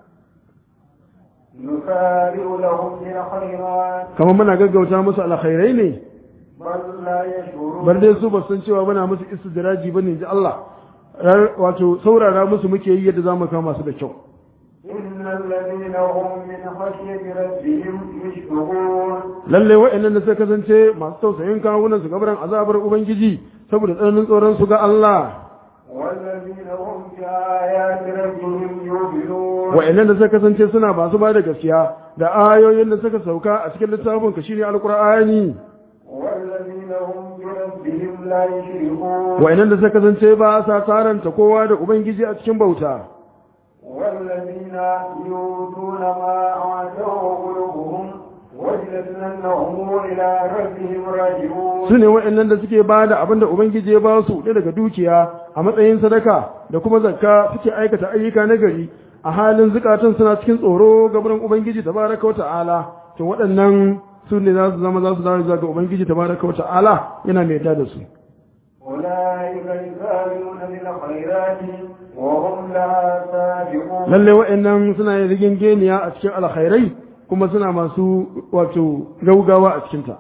نسارع لهم في الخيرات kamar muna gaggauta musu alkhairai ne بل لا يشعرون bar dai su ba san cewa muna musu istidraji bane ji Allah Rar- wato saurara musu muke yi yadda zamu kama su da kyau إن الذين هم من خشية ربهم مشفقون lalle wa'annan da suka kasance masu tausayin kawunan su gabaran azabar ubangiji saboda tsananin tsoron su ga Allah والذين هم بآيات ربهم يؤمنون wa'annan da suka kasance suna ba su ba da gaskiya da ayoyin da suka sauka a cikin littafin ka shine alqur'ani والذين هم بربهم لا يشركون wa'annan da suka kasance ba sa taranta kowa da ubangiji a cikin bauta والذين يؤتون ما آتوا قلوبهم وجلة أنهم إلى ربهم راجعون su ne wa'annan da suke ba da abin da ubangiji ya ba su da daga dukiya a matsayin sadaka da kuma zakka suke aikata ayyuka na gari a halin zukatan suna cikin tsoro gaban ubangiji tabaraka wa ta'ala to waɗannan su ne za su zama za su dawo zuwa ga ubangiji tabaraka wa ta'ala yana mai yarda da su أولئك يسارعون بالخيرات وهم لها سابقون lalle wa'annan suna yin rigingeniya a cikin alkhairai kuma suna masu wato gaugawa a cikinta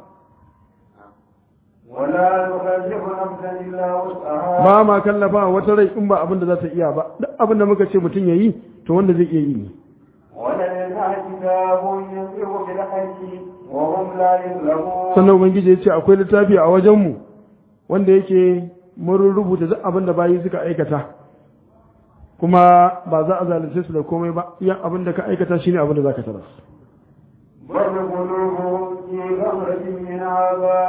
ولا نكلف نفسا إلا وسعها ba ma kallafa wata rai in ba abin da za ta iya ba duk abin da muka ce mutum ya yi to wanda zai iya yi ne ولدينا كتاب ينطق بالحق وهم لا يظلمون sannan ubangiji ya ce akwai littafi a wajenmu wanda yake mun rubuta duk abin da bayi suka aikata kuma ba za a zalunce su da komai ba iya abin da ka aikata shine abin da zaka taras بل قلوبهم في غمرة من هذا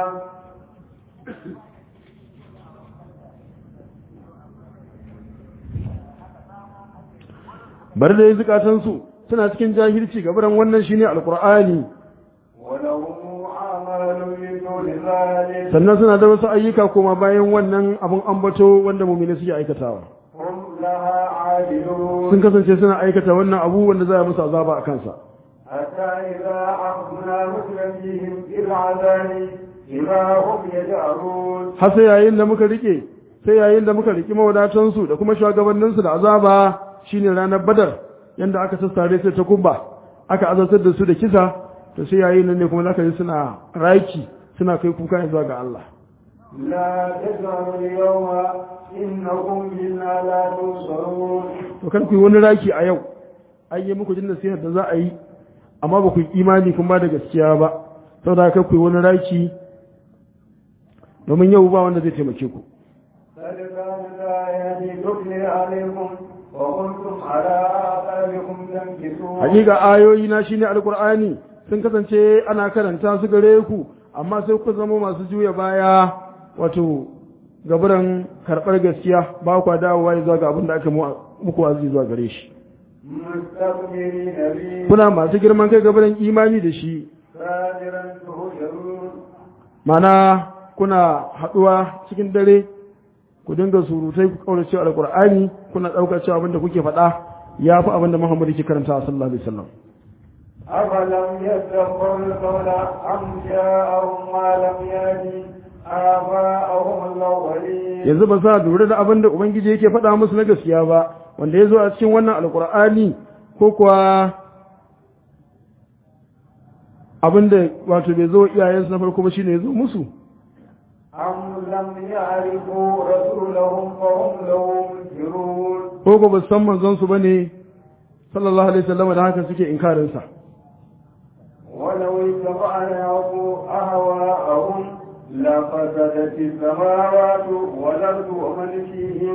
bar da zukatan su suna cikin jahilci gabaran wannan shine alqur'ani ولهم أعمال من دون ذلك sannan suna da wasu ayyuka kuma bayan wannan abin ambato wanda mu'mini suke aikatawa هم لها عابدون sun kasance suna aikata wannan abu wanda za a musu azaba a kansa حتى إذا أخذنا مسلمين بالعذاب إذا هم يجأرون har sai yayin da muka rike sai yayin da muka riki mawadatansu da kuma shugabanninsu da azaba shine ranar badar yanda aka sassare sai ta kubba aka azabtar da su da kisa to sai yayin nan ne kuma zaka ji suna raki suna kai kuka zuwa ga Allah لا تجأروا اليوم إنكم منا لا تنصرون to kan ku yi wani raki a yau an yi muku jin nasihar da za a yi amma ba ku yi imani kuma da gaskiya ba saboda haka ku yi wani raki domin yau ba wanda zai taimake ku قد كانت آياتي تتلى عليكم وكنتم على آثاركم تنكسون hakika ayoyi na shine alqur'ani sun kasance ana karanta su gare ku amma sai ku zama masu juya baya wato gaburan karɓar gaskiya ba kwa dawowa zuwa ga abin da aka mu- muku wazi zuwa gare shi مستكبرين به kuna masu girman kai gaburan imani da shi سادرا تهجرون mana kuna haɗuwa cikin dare ku dinga surutai ku kaura cewa alqur'ani kuna ɗaukar cewa abin da kuke faɗa ya fi abin da muhammadu ke karanta sallallahu alaihi wasallam أفلم يدبروا القول أم جاءهم ما لم يأت آباءهم الأولين yanzu ba za lura da abin da ubangiji yake faɗa musu na gaskiya ba wanda ya zo a cikin wannan alkur'ani ko kuwa abin da wato bai zo iyayensu na farko ba shine ya zo musu أم لم يعرفوا رسولهم فهم له منكرون ko ko ba su san manzon su bane sallallahu alaihi wasallam da haka suke inkarin sa ولو اتبعناه أهواءهم لفسدت السماوات والأرض ومن فيهن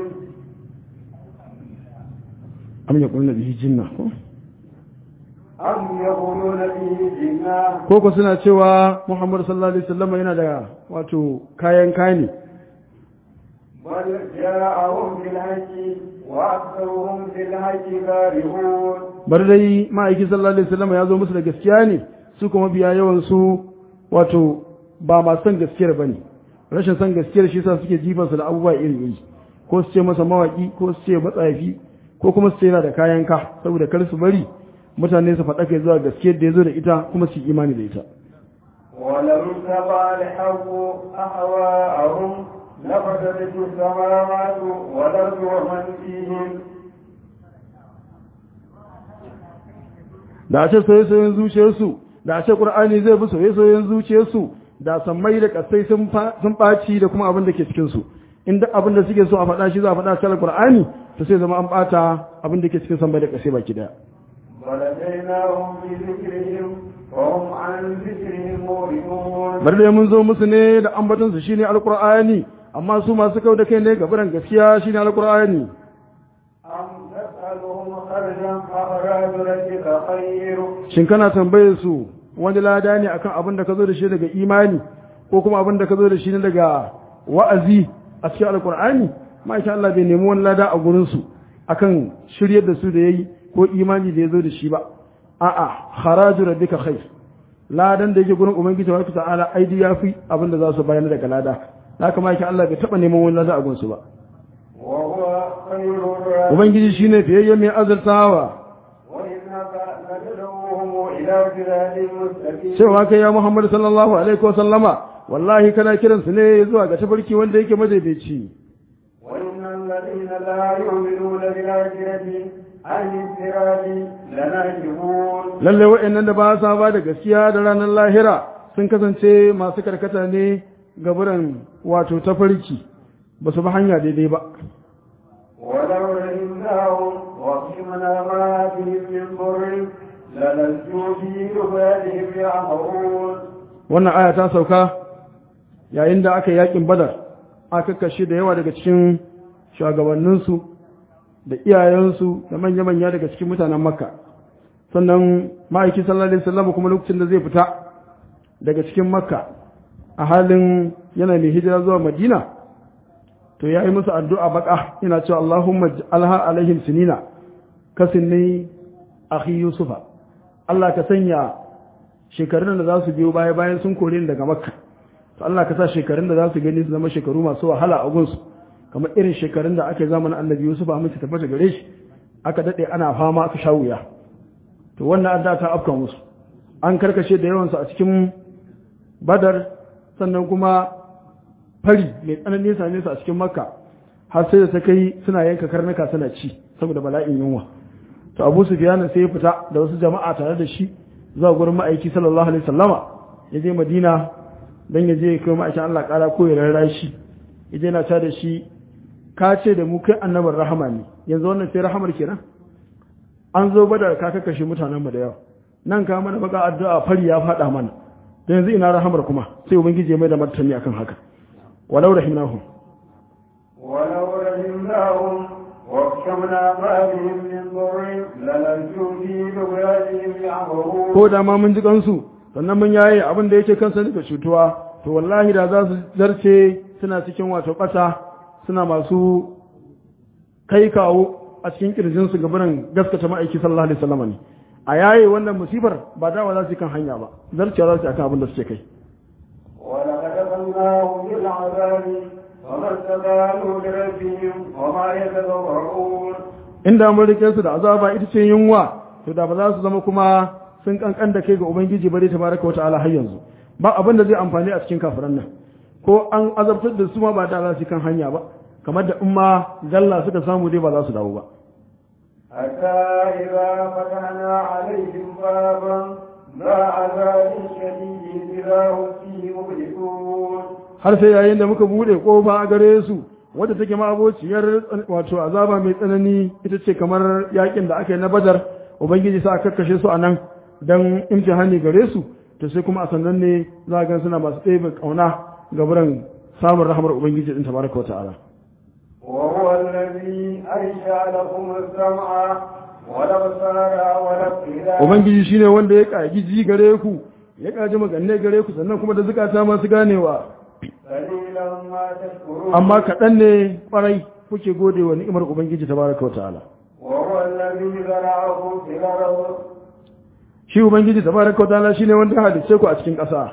am yaquluna bihi jinna ko أم يقولون به جنة ko ko suna cewa Muhammad sallallahu alaihi wasallam yana da wato kayan kani بل جاءهم بالحق وأكثرهم بالحق كارهون bar dai ma'aiki sallallahu alaihi wasallam ya zo musu da gaskiya ne su kuma biya yawan su wato ba ma san gaskiyar bane rashin san gaskiyar shi yasa suke jifan su da abubuwa iri iri ko su ce masa mawaki ko su ce matsafi ko kuma su ce yana da kayan ka saboda kar su bari mutane su faɗa kai zuwa gaskiyar da ya zo da ita kuma su yi imani da ita ولو اتبع الحق أهواءهم لفسدت السماوات والأرض ومن فيهن da a ce soyayyen zuciyarsu da a ce qur'ani zai bi soyayyen zuciyarsu da sammai da kasai sun fa- sun ɓaci da kuma abin da ke cikin su in duk abin da suke so a faɗa shi za a faɗa a cikin qur'ani to sai zama an ɓata abin da ke cikin sammai da kasai baki daya ولديناهم بذكرهم وهم عن ذكرهم معرضون bari da mun zo musu ne da ambaton su shine alqur'ani amma su masu kau da kai ne ga biran gaskiya shine alqur'ani أم تسألهم خرجا فأراد ربك خير shin kana tambayar su wani lada ne akan abin da ka zo da shi daga imani ko kuma abin da ka zo da shi ne daga wa'azi a cikin alkur'ani ma'aikin Allah bai nemi wani lada a gurin su akan shiryar da su da yayi ko imani da ya zo da shi ba a'a haraju rabbika khair ladan da yake gurin ubangiji wa ta'ala aidi yafi abin da za su bayar daga lada haka ma'aikin Allah bai taba neman wani lada a gurin su ba وهو خير الرازقين ubangiji shine fiyayye mai azurtawa إنك لتدعوهم إلى صراط مستقيم cewa kai ya Muhammad sallallahu alaihi wa sallama wallahi kana kiran su ne zuwa ga tafarki wanda yake madaidaici وإن الذين لا يؤمنون بالآخرة عن الصراط لناكبون lalle wa'annan da ba sa ba da gaskiya da ranar lahira sun kasance masu karkata ne ga buran wato tafarki ba su bi hanya daidai ba ولو رحمناهم وقسمنا ما بهم من ضر للجوا في عبادهم يعمرون wannan aya ta sauka yayin da aka yakin badar aka kashe da yawa daga cikin shugabanninsu da iyayensu da manya-manya daga cikin mutanen makka sannan ma'aiki sallallahu alaihi wasallam kuma lokacin da zai fita daga cikin makka a halin yana mai hijira zuwa madina to ya yi musu addu'a baka ina cewa Allahumma alha alaihim sinina kasinni akhi yusufa Allah ka sanya shekarun da za su biyo baya bayan sun kore ni daga makka to Allah ka sa shekarun da za su gani su zama shekaru masu wahala a gunsu kamar irin shekarun da aka yi zamanin annabi yusuf a mace tabbata gare shi aka daɗe ana fama aka sha wuya to wannan adda ta afka musu an karkashe da yawansu a cikin badar sannan kuma fari mai tsanani ya same su a cikin makka har sai da ta kai suna yanka karnuka suna ci saboda bala'in yunwa to abu sufyan sai ya fita da wasu jama'a tare da shi zuwa gurin ma'aiki sallallahu alaihi sallama ya je madina don ya je kai ma'aikin Allah kara ko ya rarra shi ya je na ta da shi ka ce da mu kai annabar rahama ne yanzu wannan sai rahamar kenan an zo badar ka kakashe mutanen mu da yawa nan ka mana baka addu'a fari ya fada mana da yanzu ina rahamar kuma sai ubangiji ya mai da martani akan haka walau rahimnahum ولو رحمناهم وكشفنا ما بهم من ضر للجوا في عبادهم يعمرون ko da ma mun ji kansu sannan mun yaye abin da yake kansa daga cutuwa to wallahi da za su zarce suna cikin wato ƙasa suna masu kai kawo a cikin kirjin su gabanin gaskata ma'aiki sallallahu alaihi wasallam ne a yaye wannan musibar ba dawa za su yi kan hanya ba zarcewa za su yi akan abin da suke kai ولقد أخذناهم بالعذاب وما استقالوا لربهم وما يتضرعون inda mun rike su da azaba ita ce yunwa to da ba za su zama kuma sun kankan da kai ga ubangiji bare tabaraka wata'ala har yanzu ba abin da zai amfani a cikin kafiran nan ko an azabtar da su ma ba da za su yi kan hanya ba kamar da in ma galla suka samu dai ba za su dawo ba حتى إذا فتحنا عليهم بابا ذا عذاب شديد إذا هم فيه مبلسون har sai yayin da muka bude kofa a gare su wadda take ma abociyar wato azaba mai tsanani ita ce kamar yakin da aka yi na badar ubangiji sa aka kakkashe su a nan don imtihani gare su to sai kuma a sannan ne za a gan suna masu ɗebe ƙauna ga buran samun rahamar ubangiji din tabaraka wata'ala وهو الذي أنشأ لكم السمع والأبصار والأفئدة ubangiji shine wanda ya ƙagi ji gare ku ya ƙaji maganne gare ku sannan kuma da zukata masu ganewa قليلا ما تشكرون amma kaɗan ne ƙwarai kuke gode wa ni'imar ubangiji tabaraka wata'ala وهو الذي ذرعكم في الأرض shi ubangiji tabaraka wata'ala shine wanda ya halicce ku a cikin ƙasa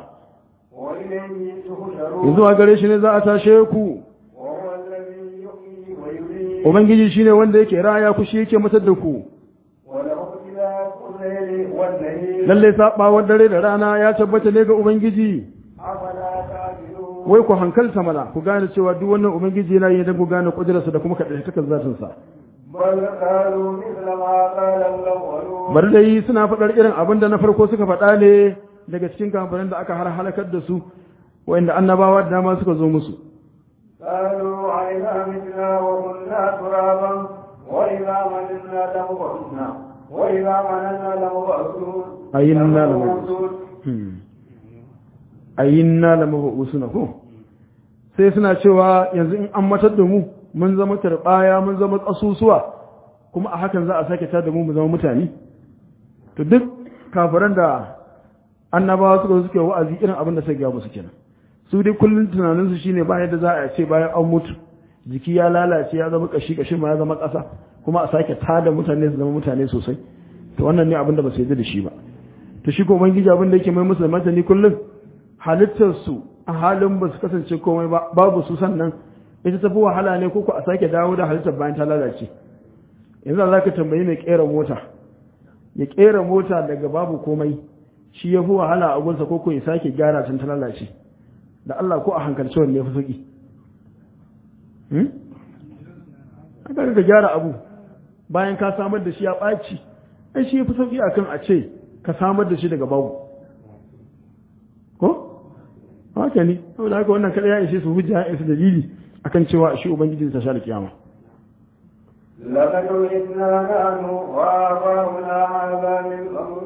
وإليه تحشرون yanzu a gare shi ne za a tashe ku وهو الذي يحيي ويميت ubangiji shine wanda yake raya ku shi yake matar da ku وله اختلاف الليل والنهار lalle sabawar dare da rana ya tabbata ne ga ubangiji أفلا تعقلون wai ku hankalta mana ku gane cewa duk wannan ubangiji yana yi don ku gane kudurarsa da kuma kaɗai takar zatinsa بل قالوا مثل ما قال الأولون bari dai suna faɗar irin abin da na farko suka faɗa ne daga cikin kamfanin da aka har halakar da su wa'inda annabawa da dama suka zo musu قالوا أئذا متنا وكنا ترابا وإذا مننا لمبعثنا وإذا مننا لمبعثون أئنا لمبعوثون. ayyinna la mabusuna ko sai suna cewa yanzu in an matar da mu mun zama turbaya mun zama kasusuwa kuma a hakan za a sake tada mu mu zama mutane to duk kafiran da annabawa suka zo suke wa'azi irin abin da suka ga musu kenan su dai kullun tunanin su shine ba yadda za a ce bayan an mutu jiki ya lalace ya zama kashi kashin ma ya zama ƙasa kuma a sake tada mutane su zama mutane sosai to wannan ne abin da ba su yarda da shi ba to shi ko ubangiji abin da yake mai musu da martani kullum halittar su a halin ba su kasance komai ba babu su sannan ita tafi wahala ne ko ko a sake dawo da halittar bayan ta lalace yanzu za ka tambayi mai kera mota ya kera mota daga babu komai shi ya fi wahala a gunsa ko ko ya sake gyara tun ta lalace da Allah ko a hankalci wanne ya fi sauki hmm? aka ka gyara abu bayan ka samar da shi ya ɓaci ai shi ya fi sauki akan a ce ka samar da shi daga babu ko haka ne saboda haka wannan kada ya ishe su hujja ya isa dalili akan cewa shi ubangiji ta sha da kiyama لقد وجدنا نحن وآباؤنا هذا من قبل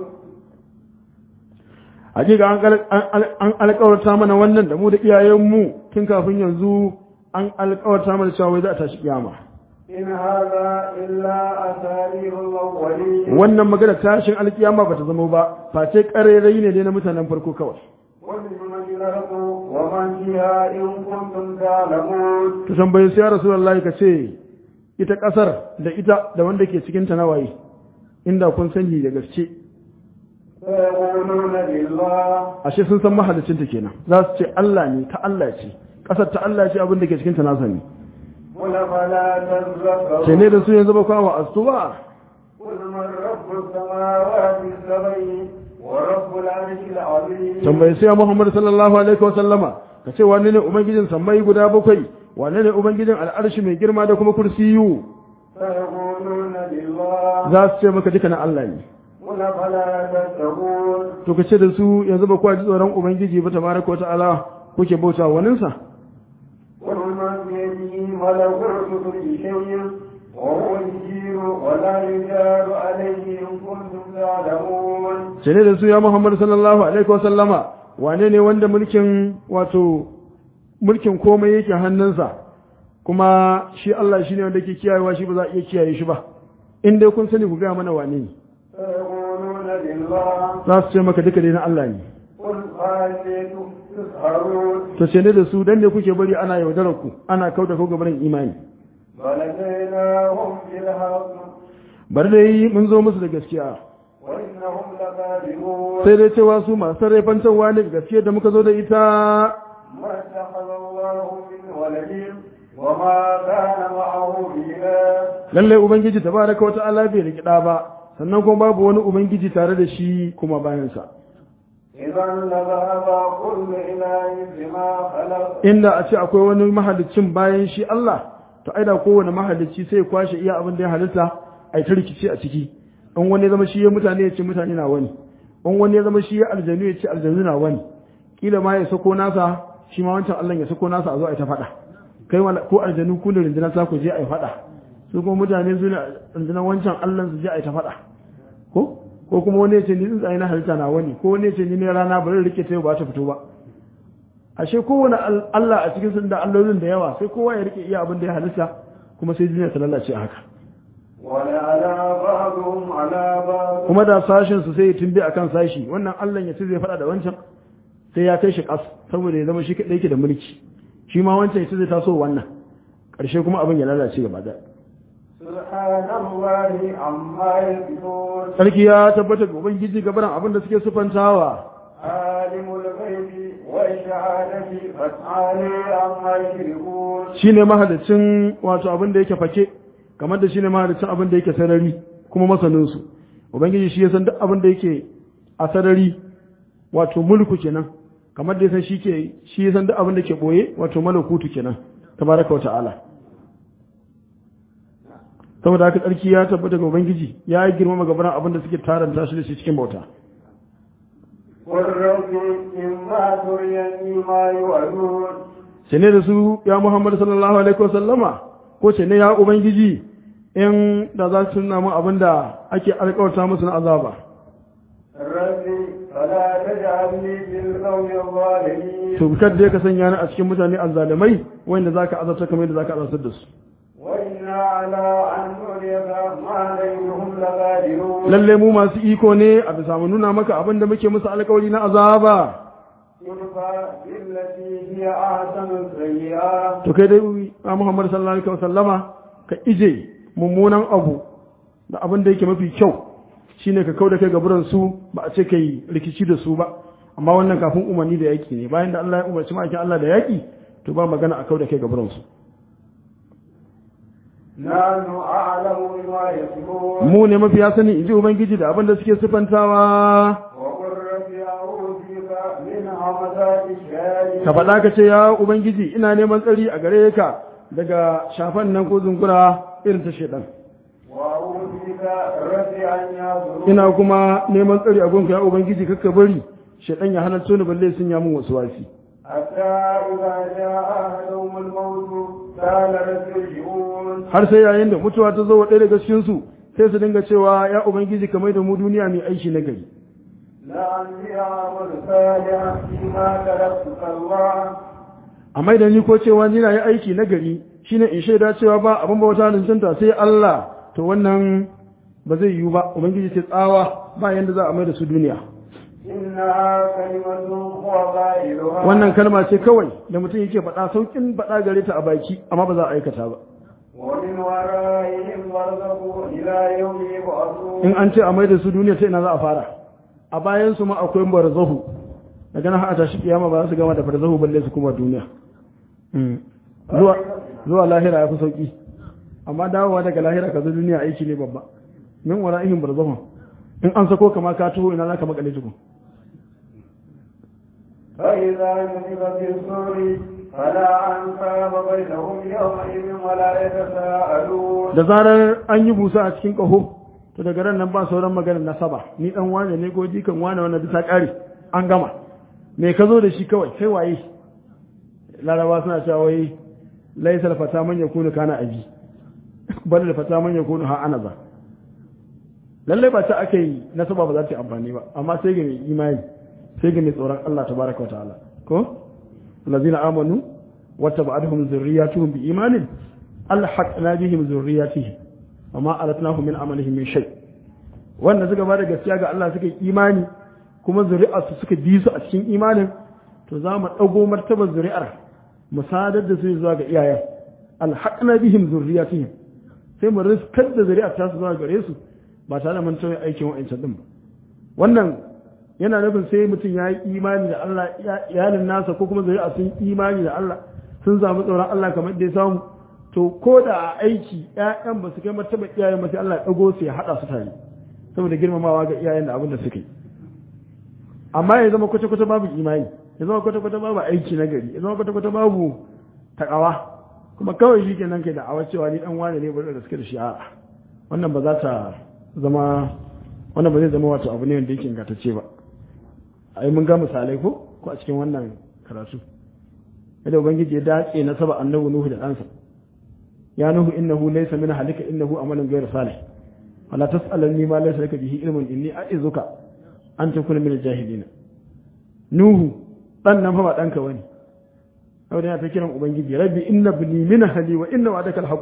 hakika an alƙawarta mana wannan da mu da iyayenmu tun kafin yanzu an alƙawarta mana cewa wai za a tashi kiyama إن هذا إلا أساليب الأولين wannan magana tashin alkiyama bata zama ba face ƙarairayi ne dai na mutanen farko kawai ولمن الأرض ومن فيها إن كنتم تعلمون ta tambayi sai ya rasulullahi ka ce ita ƙasar da ita da wanda ke cikin ta nawaye inda kun sani da gaske فيقولون لله ashe sun san mahalicinta kenan za su ce Allah ne ta Allah ce ƙasar ta Allah ce abin da ke cikin ta nasa ne قل فلا ce تذكرون ne da su yanzu ba kawo astuwa قل من رب السماوات السبع ورب العرش العظيم tambayi sai Muhammad sallallahu alaihi wa sallama ka ce wani ne ubangijin sammai guda bakwai wani ne ubangijin al'arshi mai girma da kuma kursiyu فيقولون لله za su ce maka duka na Allah ne قل فلا تتقون to ka ce da su yanzu ba kwa ji tsoron ubangiji ba tabaraka wa ta'ala kuke bauta wa waninsa قل من بيده ملكوت كل شيء وهو يجير ولا يجار عليه إن كنتم تعلمون ce ne da su ya Muhammad sallallahu alaihi wa sallama wane ne wanda mulkin wato mulkin komai yake hannunsa kuma shi Allah shine wanda ke kiyayewa shi ba za a iya kiyaye shi ba in dai kun sani ku ga mana wane ne فيقولون لله za su ce maka duka dai na Allah ne قل فأنتم تسحرون to ce ne da su dan ne kuke bari ana yaudarar ku ana kauda ku gabanin imani بل أتيناهم بالحق bari dai mun zo musu da gaskiya وإنهم لكاذبون sai dai cewa su masu sarrafantarwa ne da gaskiya da muka zo da ita ما اتخذ الله من ولد وما كان معه إله lallai ubangiji tabaraka wa ta'ala bai riki da ba sannan kuma babu wani ubangiji tare da shi kuma bayansa إذا لذهب كل إله بما خلق inda a ce akwai wani mahalicin bayan shi Allah to ai da kowane mahalicci sai ya kwashe iya abin da ya halitta ai ta rikici a ciki in wani ya zama shi ya mutane ya ce mutane na wani in wani ya zama shi ya aljanu ya ce aljanu na wani kila ma ya sako nasa shi ma wancan Allah ya sako nasa a zo a ta faɗa kai wala ko aljanu ku da rundunar sa ku je a yi faɗa su kuma mutane su ne rundunar wancan Allah su je a yi ta faɗa ko ko kuma wani ya ce ni tsuntsaye na halitta na wani ko wani ya ce ni ne rana bari rike ta yau ba ta fito ba ashe kowane al- Allah a cikin sun da allolin da yawa sai kowa ya rike iya abin da ya halitta kuma sai duniya ta lalace a haka ولعلى بعضهم على بعض kuma da sashin su sai ya tumbe akan sashi wannan Allah ya ce zai faɗa da wancan sai ya kai shi kas saboda ya zama shi kadai yake da mulki shi ma wancan ya ce zai taso wannan ƙarshe kuma abin ya lalace gaba da سبحان الله عما يصفون sarki ya tabbata ga ubangiji gabaran abin da suke sufantawa عالم الغيب والشهادة فتعالي عما يشركون shine mahalicin wato abin da yake fake kamar da shine mahalicin abin da yake sarari kuma masanin su ubangiji shi ya san duk abin da yake a sarari wato mulku kenan kamar da ya san shi ke shi ya san duk abin da ke boye wato malakutu kenan tabaraka wa ta'ala saboda haka tsarki ya tabbata ga ubangiji ya yi girmama gabaran abin da suke taranta shi da shi cikin bauta قل رب إما تريني ما يوعدون ce ne da su ya Muhammad sallallahu alaihi wasallama ko ce ne ya ubangiji in da za su nuna mu abin da ake alƙawarta musu na azaba رب فلا تجعلني في القوم الظالمين to kar da ka sanya ni a cikin mutane azzalimai wanda zaka azabta kamar yadda zaka azabtar da su وإنا على أن نريك ما ليهم لقادرون lalle mu masu iko ne a bisa mu nuna maka abin da muke musu alƙawari na azaba ادفع بالتي هي أحسن السيئات to kai dai ya Muhammad sallallahu alaihi wasallama ka ije mummunan abu da abin da yake mafi kyau shine ka kauda kai gaburan su ba a ce kai rikici da su ba amma wannan kafin umarni da yaki ne bayan da Allah ya umarci ma'aikin Allah da yaki to ba magana a kauda kai gaburan su نحن أعلم بما يصفون mu ne mafiya sani in ji ubangiji da abin da suke sifantawa وقل رب أعوذ بك من همزات الشياطين ka faɗa ka ce ya ubangiji ina neman tsari a gare ka daga shafan nan ko zungura irin ta shedan وأعوذ بك رب أن يحضرون ina kuma neman tsari a gunka ya ubangiji kakka bari shedan ya hana ni balle sun ya mun wasu wasi حتى إذا جاء أحدهم الموت قال رب ارجعون har sai yayin da mutuwa ta zo wa ɗaya daga cikin su sai su dinga cewa ya ubangiji kamar da mu duniya mai aiki na gari لعلي أعمل صالحا فيما تركت الله amma idan ni ko cewa ni na yi aiki na gari shine in shaida cewa ba abin bauta cancanta sai Allah to wannan ba zai yiwu ba ubangiji ce tsawa ba yanda za a mai da su duniya إنها كلمة هو قائلها wannan kalma ce kawai da mutum yake faɗa saukin faɗa gare ta a baki amma ba za a aikata ba ومن ورائهم برزخ إلى يوم يبعثون in an ce a mai da su duniya ta ina za a fara a bayan su ma akwai barzahu daga nan har a tashi kiyama ba za su gama da barzahu balle su kuma duniya Mm. zuwa zuwa lahira ya fi sauki amma dawowa daga lahira ka zo duniya aiki ne babba min wara'ihim barzahu in an sako kama ka taho ina za ka makale tukun فإذا نفخ في الصور فلا أنساب بينهم يومئذ ولا يتساءلون da zarar an yi busa a cikin ƙaho to daga ran nan ba sauran maganar nasaba ni dan wane ne ko jikan wane wannan bisa ƙare an gama me ka zo da shi kawai kai waye laraba suna cewa wai laisal fata man yakunu kana abi bal da fata man yakunu ha ana za lalle ba ta ake yi nasaba ba za ta yi amfani ba amma sai ga mai imani sai ga mai tsoron Allah tabaraka wa ta'ala ko allazina amanu wattaba'atuhum zurriyyatuhum bi imanin alhaqna bihim zurriyyatihim amma alatnahum min amalihim min shay wanda suka bada gaskiya ga Allah suka yi imani kuma zuri'arsu suka bi su a cikin imanin to za mu dago martabar zuri'ar mu sadar da su zuwa ga iyayen alhaqna bihim zurriyyatihim sai mu riskar da zuri'ar ta su zuwa gare su ba tare da mun tauye aikin wa'ancan din ba wannan yana nufin sai mutum ya yi imani da Allah iyalin nasa ko kuma zuri'a sun imani da Allah sun samu tsoron Allah kamar da ya samu to ko da a aiki ƴaƴan ba su kai martaba iyayen ba sai Allah ya dago su ya hada su tare saboda girmamawa ga iyayen da abin da suka yi amma ya zama kwata kwata babu imani ya zama kwata kwata babu aiki na gari ya zama kwata kwata babu takawa kuma kawai shi kenan kai da awa cewa ni dan wane ne bari da suke da shi a'a wannan ba za ta zama wannan ba zai zama wato abu ne wanda yake ingantacce ba ai mun ga misalai ko ko a cikin wannan karatu yadda ubangiji ya dace na saba annabi nuhu da ɗansa ya nuhu innahu laysa min halika innahu amalun ghayr salih wala tas'alni ma laysa laka bihi ilmun inni a'izuka an takuna min al-jahilin nuhu dan nan fa ba danka bane saboda yana ta kiran ubangiji rabbi inna ibni min ahli wa inna wa'daka al-haqq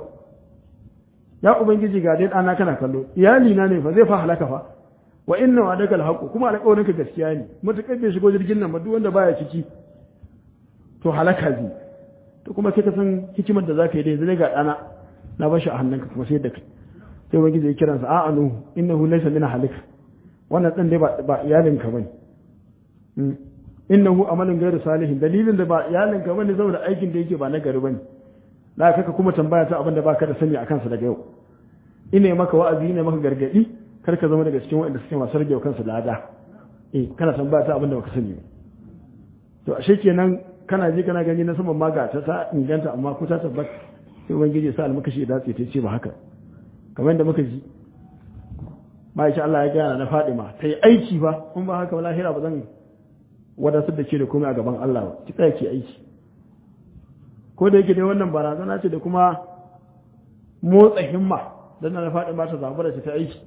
ya ubangiji ga dai dana kana kallo iyali na ne fa zai fa halaka fa wa inna wa'daka al-haqq kuma alƙawarinka gaskiya ne mutakar bai shigo jirgin nan ba duk wanda baya ciki to halaka zai to kuma sai ka san hikimar da za ka yi dai zai ga ɗana na bashi a hannunka kuma sai da kai sai wani zai kiran sa a'a nuhu innahu laysa min halika wannan dan dai ba ba iyalinka bane innahu amalun ghairu salihin dalilin da ba iyalinka bane saboda aikin da yake ba na gari bane da kaka kuma tambaya ta abin da baka da sani akan sa daga yau ina maka wa'azi ina maka gargadi kar ka zama daga cikin waɗanda suke masu rage kansu lada eh kana tambaya ta abin da baka sani ba to ashe kenan kana ji kana gani na saman maga ta ta inganta amma ko ta tabbata sai ubangiji sa almakashi ya dace ta ce ba haka kamar yadda muka ji ba insha Allah ya gaya na Fadima ta yi aiki ba kun ba haka lahira ba zan wadatar da ke da komai a gaban Allah ba ki tsaya ki aiki ko da yake dai wannan barazana ce da kuma motsa himma dan na Fadima ta zabura ta aiki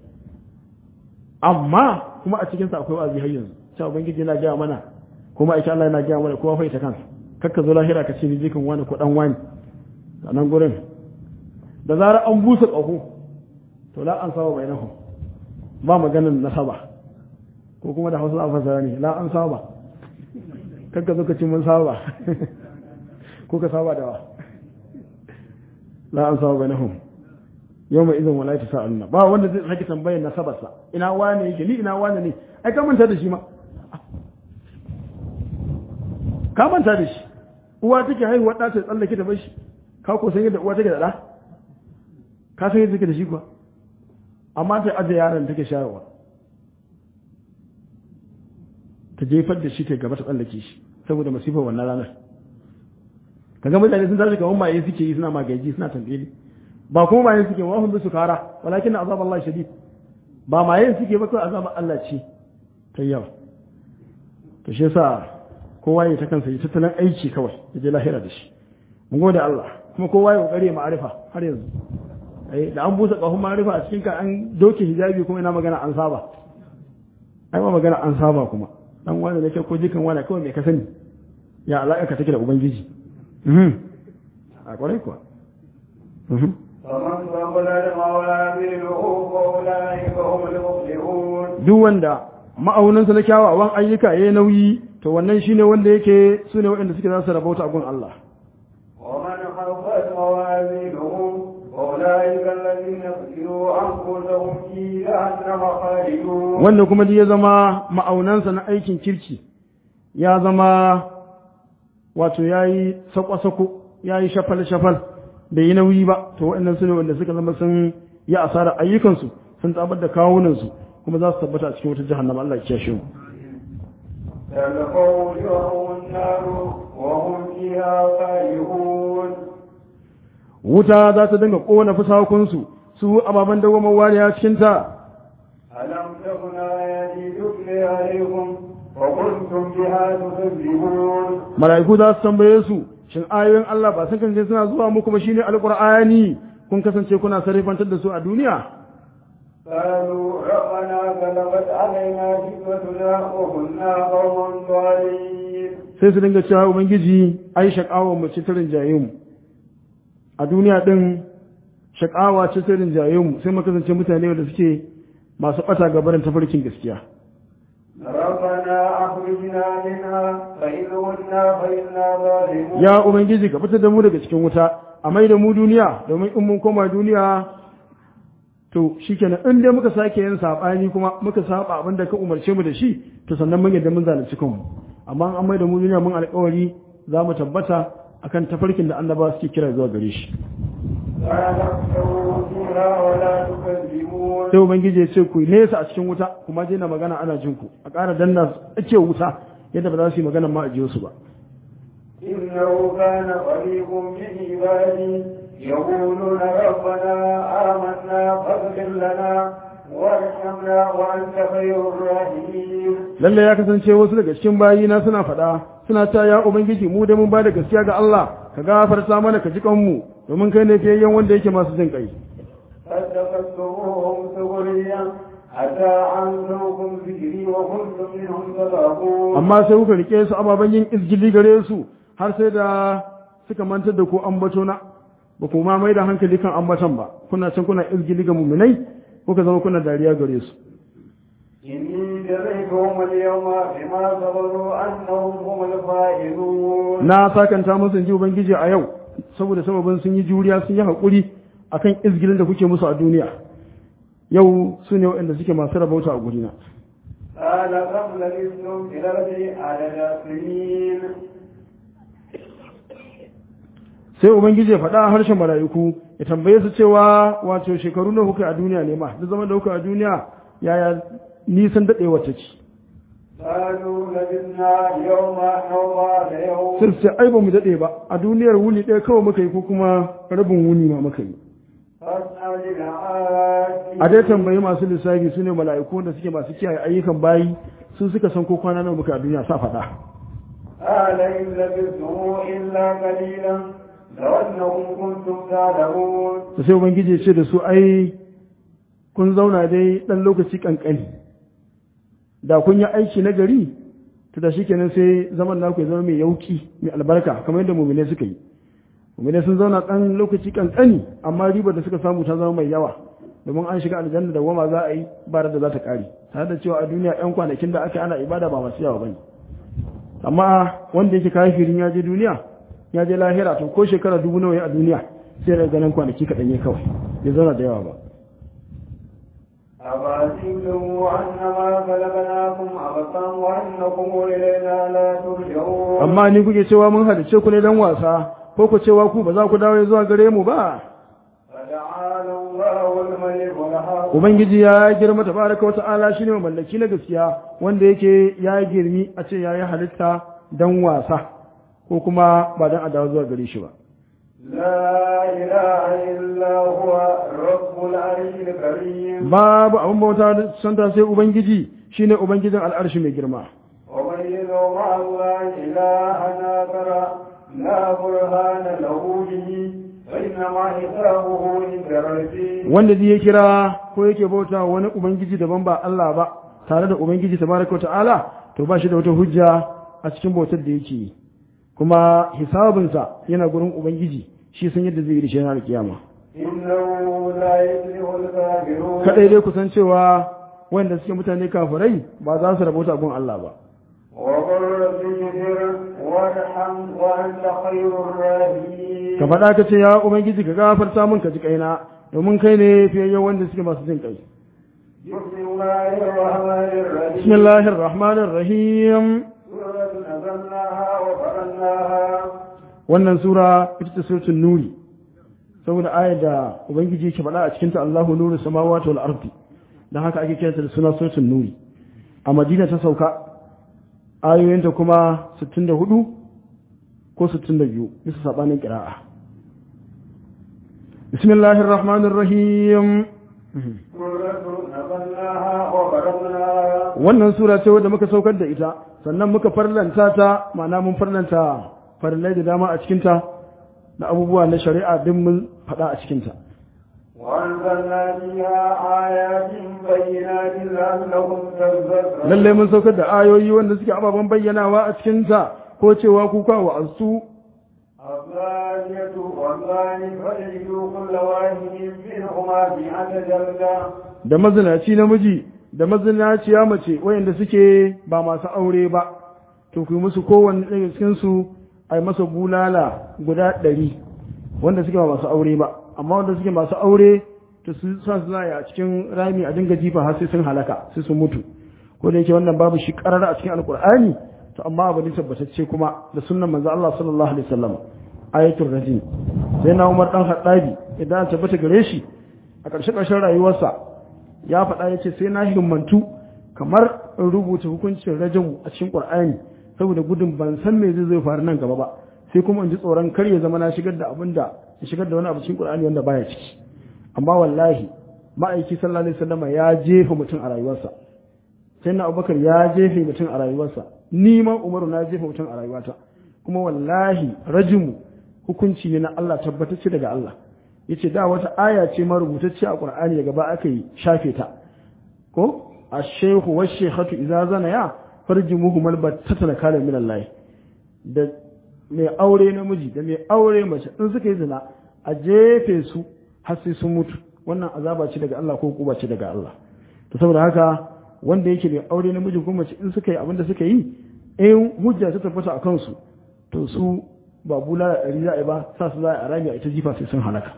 amma kuma a cikin sa akwai wa'azi har yanzu cewa ubangiji yana gaya mana kuma aisha Allah yana gaya mana kowa fa ita kansa kakka zo lahira ka ce ni jikin wani ko dan wani a nan gurin da zarar an busa ƙaho to la an saba bainahu ba maganin nasaba ko kuma da hausa a fasara ne la an saba kakka zo ka ce mun saba ko ka saba da wa la an saba bainahu yau mai izin wala ta sa'aluna ba wanda zai sake tambayar nasabarsa ina wane yake ni ina wane ne ai ka manta da shi ma ka manta da shi uwa take haihuwa ɗa ta tsallake ta bashi ka ko san yadda uwa take da ɗa ka san yadda take da shi kuwa amma ta aje yaron take shayarwa ta jefar da shi ta gaba ta tsallake shi saboda masifar wannan ranar kaga mutane sun tashi kamar maye suke yi suna magaji suna tambaye ba kuma maye suke wa hun su kara walakin azab Allah shadid ba maye suke ba kawai azab Allah ce ta yawa to shi yasa kowa ya ta kansa ya tattalin aiki kawai ya je lahira da shi mun gode Allah kuma kowa ya kokari ma'arifa har yanzu ai da an busa kahun ma'arifa a cikin ka an doke hijabi kuma ina magana an saba ai ma magana an saba kuma dan wanda nake ko jikan wani kawai mai ka sani ya alaka ka take da ubangiji mhm a kwarai kuwa mhm فمن ثقلت موازينه فأولئك هم المفلحون duk wanda ma'aunansa na kyawawan ayyuka yayi nauyi to wannan shine wanda yake su ne waɗanda suke za su rabauta a gun Allah ومن خفت موازينه فأولئك الذين خسروا أنفسهم في جهنم خالدون wanda kuma duk ya zama ma'aunansa na aikin kirki ya zama wato ya yi sako-sako ya yi shafal-shafal bai yi nauyi ba to waɗannan su ne wanda suka zama sun yi asarar ayyukansu sun tabar da kawunansu kuma za su tabbata a cikin wata jahannama Allah ya kiyashe mu تلقوا وجوههم النار وهم فيها خالدون wuta za ta dinga kona fusakunsu su ababen dawamar wariya cikin ta ألم تكن آياتي تتلي عليكم وكنتم بها تكذبون mala'iku za su tambaye su shin ayoyin Allah ba sun kasance suna zuwa muku ba shine alqur'ani kun kasance kuna sarrafantar da su a duniya قالوا ربنا غلبت علينا شقوتنا وكنا قوما ضالين sai su dinga cewa ubangiji ai shakawa mu ce ta rinjaye mu a duniya din shakawa ce ta rinjaye mu sai mu kasance mutane wanda suke masu bata gabarin tafarkin gaskiya ربنا أخرجنا منها فإن عدنا فإنا ظالمون ya ubangiji ka fitar da mu daga cikin wuta a mai da mu duniya domin in mun koma duniya to shikenan in dai muka sake yin sabani kuma muka saba abin da ka umarce mu da shi to sannan mun yadda mun zalunci kanmu amma an mai da mu duniya mun alƙawari za mu tabbata akan tafarkin da annaba suke kira zuwa gare shi لا تخشوا فيها ولا تكذبون sai ubangiji ya ce ku nesa a cikin wuta kuma je na magana ana jin ku a ƙara danna ake wuta yadda ba za su yi magana ma a jiyo su ba إنه كان فريق من عبادي يقولون ربنا آمنا فاغفر لنا وارحمنا وأنت خير الراحمين lalle ya kasance wasu daga cikin bayina suna faɗa suna ta ya ubangiji mu da mun ba da gaskiya ga Allah ka gafarta mana ka ji kanmu domin kai ne fiyayyen wanda yake masu jin kai فاتخذتموهم سخريا حتى عنتمكم ذكري وكنتم منهم تضحكون amma sai kuka rike su ababen yin izgili gare su har sai da suka mantar da ku ambato na ba ku ma mai da hankali kan ambaton ba kuna can kuna izgili ga muminai kuka zama kuna dariya gare su إني جزيتهم اليوم بما صبروا أنهم هم الفائزون na sakanta musu in ji ubangiji a yau saboda sababin sun yi juriya sun yi haƙuri akan izgilin da kuke musu a duniya yau su ne waɗanda suke masu rabauta a gurina قال كم لبثتم في الأرض عدد سنين sai ubangiji ya faɗa a harshen mala'iku ya tambaye su cewa wato shekaru na kuka a duniya ne ma duk zaman da kuka a duniya yaya nisan daɗewa ta ci قالوا لبثنا يوما أو بعض يوم sai su ce ai ba mu daɗe ba a duniyar wuni ɗaya kawai muka yi ko kuma rabin wuni ma muka yi فاسأل العادي a dai tambayi masu lissafi su ne mala'iku da suke masu kiyaye ayyukan bayi su suka san ko kwana nawa muka a duniya sa faɗa قال إن لبثتم إلا قليلا لو أنكم كنتم تعلمون da sai ubangiji ya ce da su ai kun zauna dai ɗan lokaci ƙanƙani da kun yi aiki na gari to da shikenan sai zaman naku ya zama mai yauki mai albarka kamar yadda mumine suka yi mumine sun zauna ɗan lokaci ƙanƙani amma ribar da suka samu ta zama mai yawa domin an shiga aljanna da goma za a yi ba da za ta ƙare tare da cewa a duniya ƴan kwanakin da aka ana ibada ba masu yawa bane amma wanda yake kafirin ya je duniya ya je lahira to ko shekara dubu nawa ya a duniya sai da ganin kwanaki kaɗan ne kawai bai zauna da yawa ba أفحسبتم أنما خلقناكم عبثا وأنكم إلينا لا ترجعون amma ni kuke cewa mun halice ku ne dan wasa ko ku cewa ku ba za ku dawo zuwa gare mu ba فتعالى الله ubangiji ya girma tabaraka wa ta'ala shine mai mallaki na gaskiya wanda yake ya girmi a ce yayi halitta dan wasa ko kuma ba dan adawa zuwa gare shi ba لا إله إلا هو رب العرش الكريم babu abin bauta da santa sai ubangiji shine ubangijin al'arshi mai girma ومن يدعو مع الله إلها آخر لا برهان له به فإنما حسابه عند ربه wanda zai ya kira ko yake bauta wa wani ubangiji daban ba Allah ba tare da ubangiji tabaraka wa ta'ala to ba shi da wata hujja a cikin bautar da yake yi kuma hisabinsa yana gurin ubangiji shi san yadda zai yi da shi ranar kiyama إنه لا يفلح الكافرون kadai dai kusan cewa wanda suke mutane kafirai ba za su rabota gun Allah ba وقل رب اغفر وارحم وأنت خير الراحمين ka faɗa ka ce ya ubangiji ka gafarta min ka ji kaina domin kai ne fiyayyen wanda suke masu jin kai بسم الله الرحمن الرحيم bismillahir rahmanir rahim سورة نزلناها وفرناها wannan sura ita ce suratul nuri saboda ayar da ubangiji yake faɗa a cikin ta Allahu nuru samawati wal ardi dan haka ake kiranta da suna suratul nuri a Madina ta sauka ayoyinta kuma 64 ko 62 bisa sabanin qira'a bismillahir rahmanir rahim سورة نزلناها وفرناها wannan sura ce wadda muka saukar da ita sannan muka farlanta ta ma'ana mun farlanta farillai da dama a cikinta da abubuwa na shari'a din mun faɗa a cikinta وأنزلنا فيها آيات بينات لعلهم تذكرون lallai mun saukar da ayoyi wanda suke ababen bayyanawa a cikinta ko cewa kuka wa asu الثانية والثاني فاجلدوا كل واحد منهما مئة جلدة da mazinaci namiji da mazinaciya mace wayanda suke ba masu aure ba to ku yi musu kowanne daga cikin su ai masa bulala guda ɗari wanda suke ba masu aure ba amma wanda suke masu aure to su sa su zaya a cikin rami a dinga jifa har sai sun halaka sai sun mutu ko da yake wannan babu shi karara a cikin alkur'ani to amma abu ne tabbatacce kuma da sunnan manzo Allah sallallahu alaihi wasallam ayatul rajim sai na Umar dan Haddabi idan an tabbata gare shi a ƙarshe ƙarshen rayuwarsa ya faɗa ya ce sai na himmantu kamar in rubuta hukuncin rajin a cikin ƙur'ani saboda gudun ban san me zai zai faru nan gaba ba sai kuma in ji tsoron kar ya zama na shigar da abin da ya shigar da wani abu cikin ƙur'ani wanda baya ciki amma wallahi ma'aiki sallallahu alaihi wasallam ya jefa mutum a rayuwarsa sai na abubakar ya jefa mutum a rayuwarsa ni ma umaru na jefa mutum a rayuwata kuma wallahi rajimu hukunci ne na Allah tabbatacce daga Allah yace da wata aya ce ma rubutacce a Qur'ani daga ba aka yi shafe ta ko ash-shaykhu wash-shaykhatu idza zanaya farjumuhum albattata kana min Allah da mai aure namiji da mai aure mace in suka yi zina a jefe su har sai sun mutu wannan azaba ce daga Allah ko kuba ce daga Allah to saboda haka wanda yake mai aure namiji ko mace in suka yi abin da suka yi in hujja ta tabbata a kansu to su ba bula da ɗari za a yi ba sa su za a rami a ita jifa sai sun halaka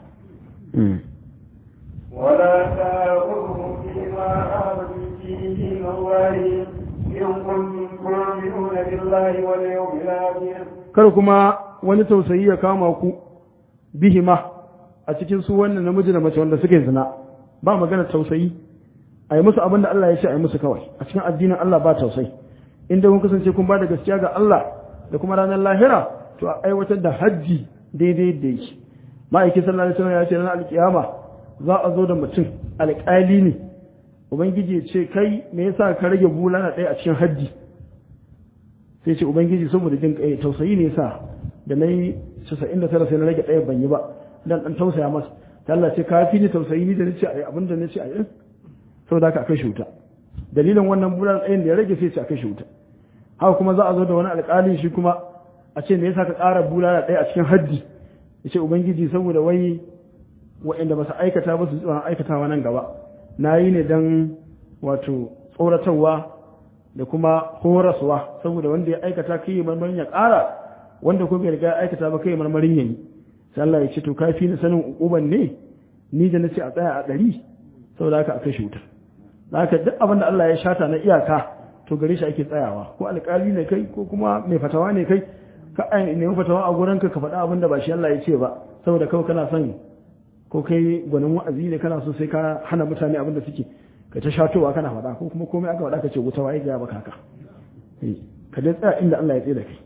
ولا تأخذهم فيما آمنوا فيه من الله إن كنتم تؤمنون بالله واليوم الآخر kar kuma wani tausayi ya kama ku bihima a cikin su wannan namiji da mace wanda suke zina ba magana tausayi a yi musu abin da Allah ya ce a yi musu kawai a cikin addinin Allah ba tausayi inda kun kasance kun ba da gaskiya ga Allah da kuma ranar lahira to a aiwatar da hajji daidai da yake ma'aikin sallallahu alaihi wasallam ya ce ranar alkiyama za a zo da mutum alƙali ne ubangiji ya ce kai me yasa ka rage bulana ɗaya a cikin hajji sai ce ubangiji saboda jin kai tausayi ne yasa da nayi 99 sai na rage ɗaya ban yi ba dan dan tausaya masa ta Allah ce ka fi ni tausayi ni da nace ai abin da nace ai saboda haka akai shuta dalilin wannan bulala ɗayan da ya rage sai ce akai shuta haka kuma za a zo da wani alƙalin shi kuma a ce me yasa ka ƙara bulala ɗaya a cikin haddi ya ce ubangiji saboda wai waɗanda ba su aikata ba su tsoron aikatawa nan gaba na yi ne don wato tsoratarwa da kuma horaswa saboda wanda ya aikata kai yi marmarin ya ƙara wanda kuma bai riga ya aikata ba kai marmarin ya yi sai Allah ya ce to kafi na sanin ukuban ne ni da na ce a tsaya a ɗari saboda haka a kashe wuta haka duk abin da Allah ya shata na iyaka to gare shi ake tsayawa ko alƙali ne kai ko kuma mai fatawa ne kai ka nemi fatawa a gurinka ka faɗa abin da ba shi Allah ya ce ba saboda kawai kana son ko kai gwanin wa'azi ne kana so sai ka hana mutane abin da suke ka ta shatowa kana faɗa ko kuma komai aka faɗa ka ce wuta waye ga baka haka ka dai tsaya inda Allah ya tsaye da kai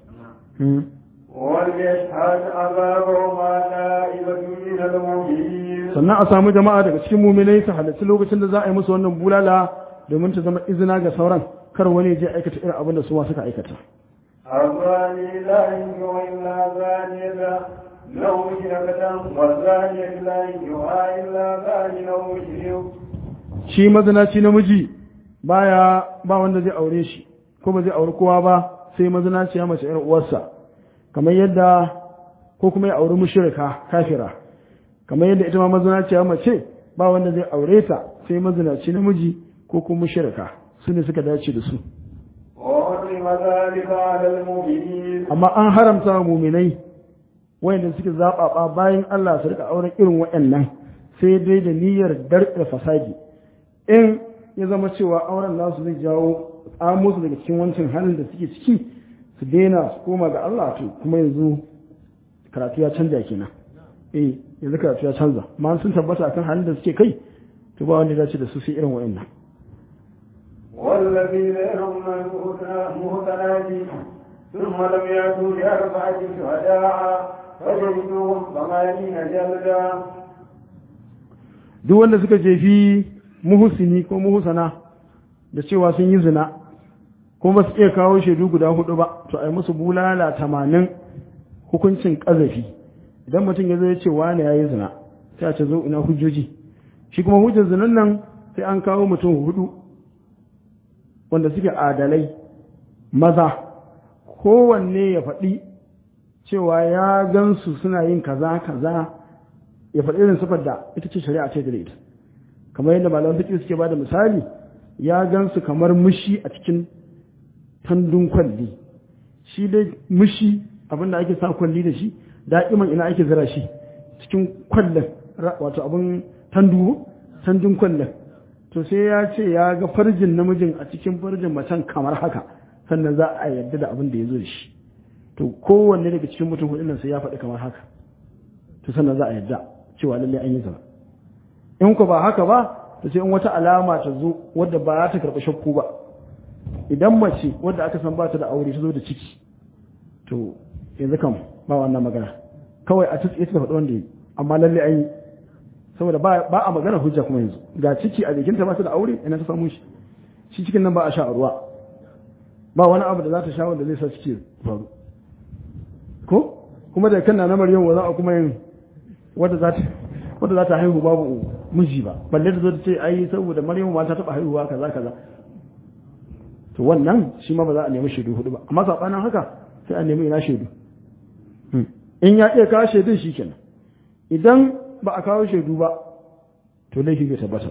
وليشهد عذابهما نائبة من المؤمنين sannan a samu jama'a daga cikin muminai su halarci lokacin da za a yi musu wannan bulala domin ta zama izina ga sauran kar wani je aikata irin abin da su ma suka aikata الزاني لا ينكح إلا زانية لو مشركة والزانية لا ينكحها إلا زاني أو مشرك shi mazinaci namiji baya ba wanda zai aure shi ko ba zai auri kowa ba sai mazinaci ya mace irin uwarsa kamar yadda ko kuma ya auri mushrika kafira kamar yadda ita ma mazinaci ya mace ba wanda zai aure ta sai mazinaci namiji ko kuma mushrika su ne suka dace da su وحرم ذلك على المؤمنين amma an haramta wa muminai wayanda suke zaɓaɓa bayan Allah su rika auren irin waɗannan sai dai da niyyar darɗe fasadi in ya zama cewa auren nasu zai jawo tsamo su daga cikin wancan halin da suke ciki su daina su koma ga Allah to kuma yanzu karatu ya canja kenan eh yanzu karatu ya canza amma sun tabbata akan halin da suke kai to ba wanda ya dace da su sai irin waɗannan والذين يرمون المحسنات ثم لم يأتوا بأربعة شهداء فجلدوهم ثمانين جلدا duk wanda suka jefi muhusini ko muhusana da cewa sun yi zina kuma ba su iya kawo shaidu guda hudu ba to a yi musu bulala tamanin hukuncin ƙazafi idan mutum ya zo ya ce wane ya yi zina sai a ce zo ina hujjoji shi kuma hujjar zinan nan sai an kawo mutum hudu wanda suke adalai maza kowanne ya faɗi cewa ya gansu suna yin kaza kaza ya faɗi irin sifar da ita ce shari'a ce da ita kamar yadda malaman fiqh suke bada misali ya gansu kamar mushi a cikin tandun kwalli shi dai mushi abin da ake sa kwalli da shi da'iman ina ake zira shi cikin kwallon wato abin tandu tandun kwallon to sai ya ce ya ga farjin namijin a cikin farjin macen kamar haka sannan za a yarda da abin da ya zo da shi to kowanne daga cikin mutum hudun nan sai ya faɗi kamar haka to sannan za a yarda cewa lallai an yi zina in ku ba haka ba to sai in wata alama ta zo wadda ba za ta karɓi shakku ba idan mace wadda aka san ba ta da aure ta zo da ciki to yanzu kam ba wannan magana kawai a tutsi ta faɗi wanda yi amma lallai an yi saboda ba a magana hujja kuma yanzu ga ciki a jikinta ba ta da aure ina ta samu shi shi cikin nan ba a sha a ruwa ba wani abu da za ta sha wanda zai sa ciki faru ko kuma da kan na maryam wa za a kuma yin wadda za ta wadda za ta haihu babu miji ba balle da zo ta ce ai saboda maryam ma ta taba haihuwa kaza kaza to wannan shi ma ba za a nemi shaidu hudu ba amma sabanin haka sai a nemi ina shaidu in ya iya kawo shaidun shikenan idan ba a kawo shaidu ba to laifi bai tabbata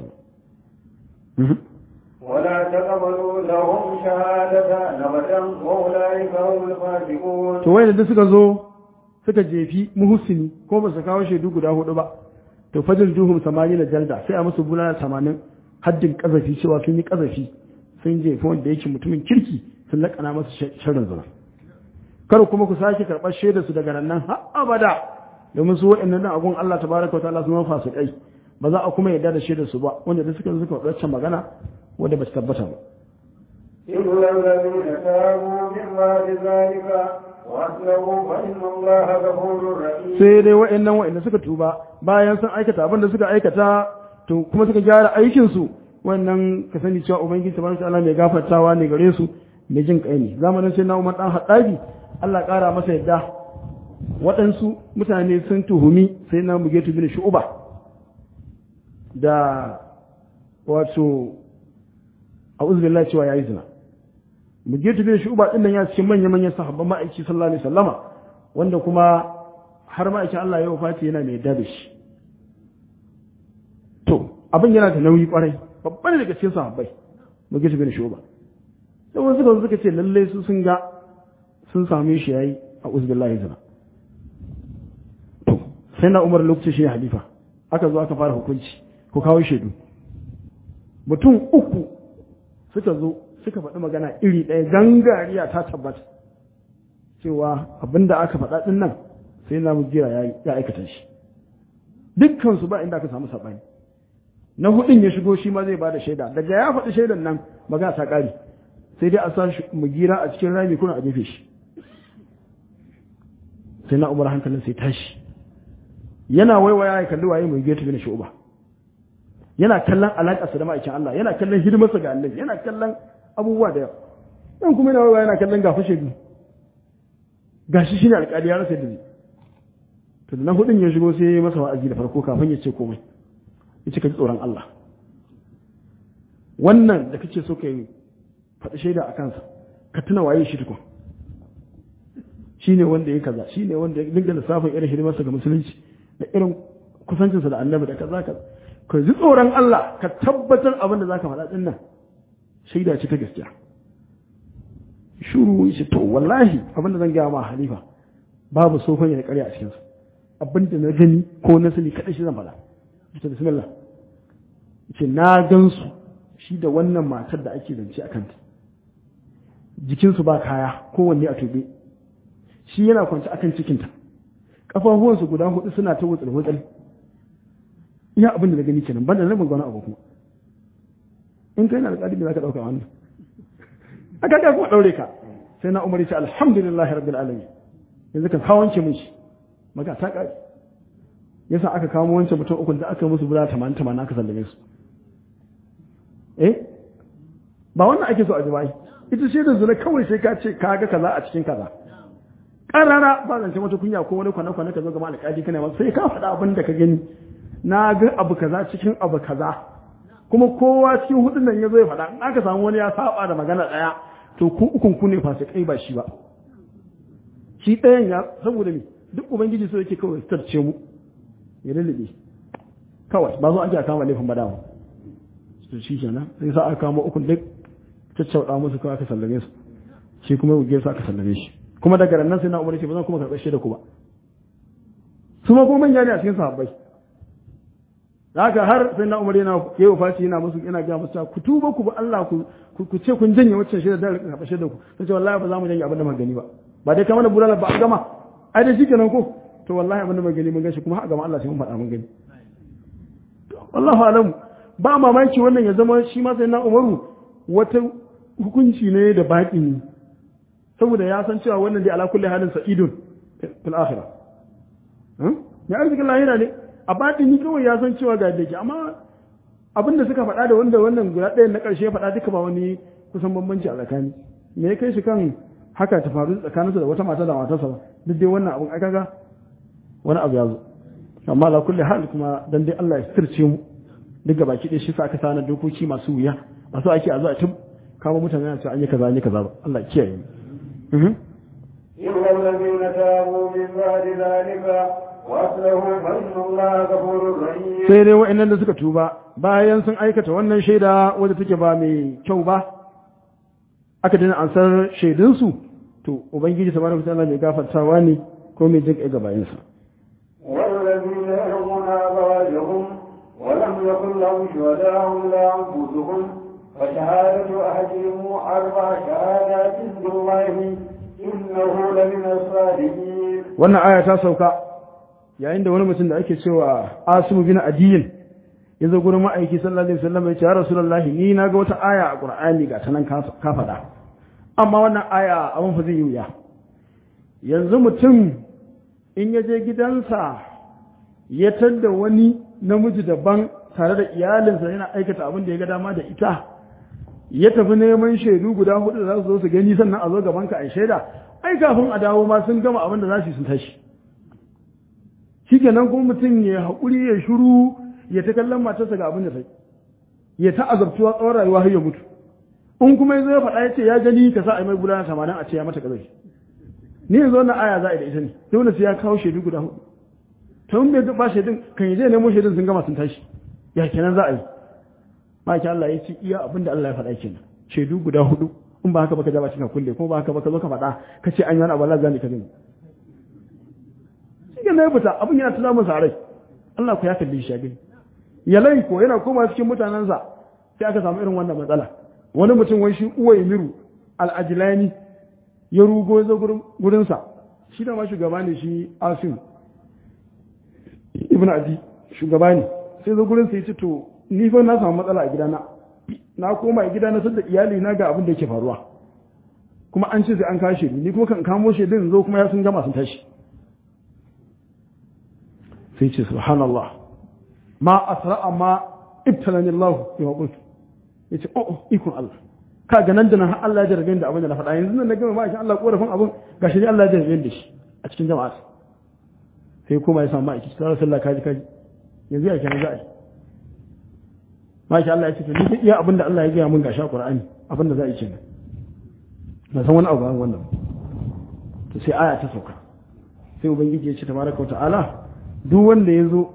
ba ولا تقبلوا لهم شهادة أبدا وأولئك هم الفاسقون to wai da suka zo suka jefi muhsini ko ba su kawo shaidu guda hudu ba to fajil duhum samani na jalda sai a musu bulala tamanin haddin kazafi cewa sun yi kazafi sun jefi wanda yake mutumin kirki sun lakana masa sharrin zina kar kuma ku sake karɓar shaidar su daga nan har abada domin su waɗannan nan agun Allah tabaraka wa ta'ala sun fa su kai ba za a kuma yarda da shaidar su ba wanda da suka suka wadace magana wanda ba su tabbata ba إلا الذين تابوا من بعد ذلك وأسلموا فإن الله غفور رحيم sai dai wa'annan wa'anda suka tuba bayan sun aikata abin da suka aikata to kuma suka gyara aikin su wannan ka sani cewa ubangiji tabaraka ta'ala mai gafartawa ne gare su mai jin kai ne zamanin sai na Umar dan Haddabi Allah kara masa yadda waɗansu mutane sun tuhumi sai na Mugetu bin Shu'ba da wato a'udhu billahi cewa yayi zina Mugetu bin Shu'ba din nan ya cikin manyan manyan sahabban ma'aiki sallallahu alaihi wasallama wanda kuma har ma'aikin Allah ya wafati yana mai dabe shi to abin yana da nauyi kwarai babban daga cikin sahabbai Mugetu bin Shu'ba sai wasu suka suka ce lalle su sun ga sun same shi yayi a'udhu billahi zina to sai na Umar lokaci shi halifa aka zo aka fara hukunci ko kawo shaidu mutum uku suka zo suka faɗi magana iri ɗaya gangariya ta tabbata cewa abinda aka faɗa ɗin nan sai na mujira ya aikata shi dukkan su ba inda aka samu sabani na hudun ya shigo shi ma zai bada shaida daga ya faɗi shaidan nan magana ta ƙari sai dai a sa mu gira a cikin rami kuna a jefe shi sai na umar hankalin sai tashi yana waiwaya ya kalli waye mai geta bin shu'ba yana kallon alaƙarsa da ma'aikin Allah yana kallon hidimarsa ga Allah yana kallon abubuwa da yawa dan kuma yana waiwaya yana kallon gafa shaidu gashi shine alƙali ya rasa dare to da na hudun ya shigo sai ya masa wa'azi da farko kafin ya ce komai ya ce ka ji tsoron Allah wannan da kake so ka yi faɗi shaida a kansa ka tuna waye shi tukun shi ne wanda ya kaza shi ne wanda ya dinga lissafin irin hidimarsa ga musulunci da irin kusancinsa da annabi da kaza kaza ka ji tsoron Allah ka tabbatar abin da zaka faɗa din nan shaida ce ta gaskiya shuru shi to wallahi abin da zan gaya ma halifa babu sofan ya ƙarya a cikinsa abin da na gani ko na sani kaɗai shi zan faɗa ita bismillah ce na gansu shi da wannan matar da ake zance a kanta jikinsu ba kaya kowanne a tube shi yana kwanci akan cikinta ƙafafuwansu guda hudu suna ta wutsal wutsal iya abin da na gani kenan banda rabin gwana abu kuma in kai na alƙali da za ka ɗauka wannan a kaga kuma ɗaure ka sai na umar ce alhamdulillah rabbil alamin yanzu kan kawance mun shi maka ta ƙari yasa aka kamo wancan mutum uku da aka musu bula tamanin tamanin aka sallame su eh ba wannan ake so a jima'i ita ce da zuna kawai sai ka ce ka ga kaza a cikin kaza ƙarara ba zance mata kunya ko wani kwana-kwana ka zo gama alƙali kana masu sai ka faɗa abin da ka gani na ga abu kaza cikin abu kaza kuma kowa cikin hudun nan ya zo ya faɗa in aka samu wani ya saba da magana ɗaya to ku ukun ku ne fasikai ba shi ba shi ɗayan ya saboda me duk ubangiji so yake kawai tarce mu ya lullube kawai ba zo ake a kama laifin badawa su shi kenan sai sa aka kama ukun duk caccauɗa musu kawai aka sallame su shi kuma wuge su aka sallame shi kuma daga nan sai na umar ce ba zan kuma karɓar shaida ku ba su ma kuma manya ne a cikin sahabbai haka har sai na umar yana yi wa faci yana musu yana gaya musu ku tuba ku ba Allah ku ku ce kun janye waccan shaida da karɓar shaida ku sai ce wallahi ba za mu janye abin da magani ba ba dai kamar da bulala ba a gama ai dai shikenan ko to wallahi abin da magani mun gashi kuma a gama Allah sai mun faɗa mun gani wallahu alamu ba mamaki wannan ya zama shi ma sai na umaru wata hukunci ne da baƙi saboda ya san cewa wannan dai ala kulli halin sa'idun fil akhirah ya arzikin lahira ne a baɗi ni kawai ya san cewa ga dake amma abin da suka faɗa da wanda wannan guda ɗayan na ƙarshe faɗa duka ba wani kusan bambanci a tsakani me ya kai shi kan haka ta faru tsakaninsu da wata mata da matarsa ba duk dai wannan abin aka ga wani abu ya zo amma ala kulli hal kuma dan dai Allah ya sirce mu duk ga baki ɗaya shi sa aka sana dokoki masu wuya masu ake a zo a tun kama mutane a ce an yi kaza an yi kaza ba Allah ya kiyaye mu إلا الذين تابوا من بعد ذلك وأصلحوا فإن الله غفور رحيم sai dai wa'annan da suka tuba bayan sun aikata wannan shaida wadda take ba mai kyau ba aka dina ansar shaidunsu to ubangiji subhanahu wa ta'ala mai gafartawa ne ko mai jin ga bayansa والذين يرمون أزواجهم ولم يكن لهم شهداء إلا أنفسهم فشهادة أحدهم أربع شهادات بالله إنه لمن الصادقين wannan aya ta sauka yayin da wani mutum da ake cewa asimu bin adiyin ya zo gurin ma'aiki sallallahu alaihi wasallam ya ce ya rasulullahi ni na ga wata aya a qur'ani ga tanan ka ka faɗa amma wannan aya abin fa zai yi wuya yanzu mutum in ya je gidansa ya tadda wani namiji daban tare da iyalinsa yana aikata abin da ya ga dama da ita ya tafi neman shaidu guda hudu da za su zo su gani sannan a zo gaban ka a shaida ai kafin a dawo ma sun gama abin da za su yi sun tashi shikenan kuma mutum ya haƙuri ya shiru ya ta kallon matarsa ga abin da sai ya ta azabtuwa tsawon rayuwa har ya mutu in kuma ya zo ya faɗa ya ce ya gani ka sa a yi mai gudana tamanin a ce ya mata ƙazai ni yanzu wannan aya za a yi da ita ne dole sai ya kawo shaidu guda hudu to in bai ba shaidun kan yi zai nemo shaidun sun gama sun tashi ya kenan za a yi maki Allah ya ce iya abin da Allah ya faɗa kenan shaidu guda hudu in ba haka ba ka ja ba cikin kulle kuma ba haka ba ka zo ka faɗa ka ce an yi wani abu Allah zai ka gani shi ne ya fita abin yana tuna masa rai Allah ku ya kalli shi ya gani yalai ko yana koma cikin mutanensa sai aka samu irin wannan matsala wani mutum wai shi uwa miru al-ajlani ya rugo ya zo gurinsa shi da ma shugaba ne shi asim ibn adi shugaba ne sai zo gurin sai ce to ni fa na samu matsala a gidana na koma a gidana sadda iyali na ga abin da yake faruwa kuma an ce sai an kashe ni ni kuma kan kamo shaidun zo kuma ya sun gama sun tashi sai ce subhanallah ma asra'a ma ibtalani Allah ya qultu yace oh ikon Allah ka ga nan da nan har Allah ya jarabe da abin da na faɗa yanzu nan na gama ma shi Allah korafin abin gashi ne Allah ya jarabe da shi a cikin jama'a sai kuma ya samu ma'aiki sallallahu alaihi wasallam kaji kaji yanzu ya kenan za a yi masha Allah ya ce to ni iya abin da Allah ya gaya mun gashi a Qur'ani abin da za a yi kenan na san wani abu ban wannan to sai aya ta sauka sai ubangiji ya ce tabaraka wa ta'ala duk wanda ya zo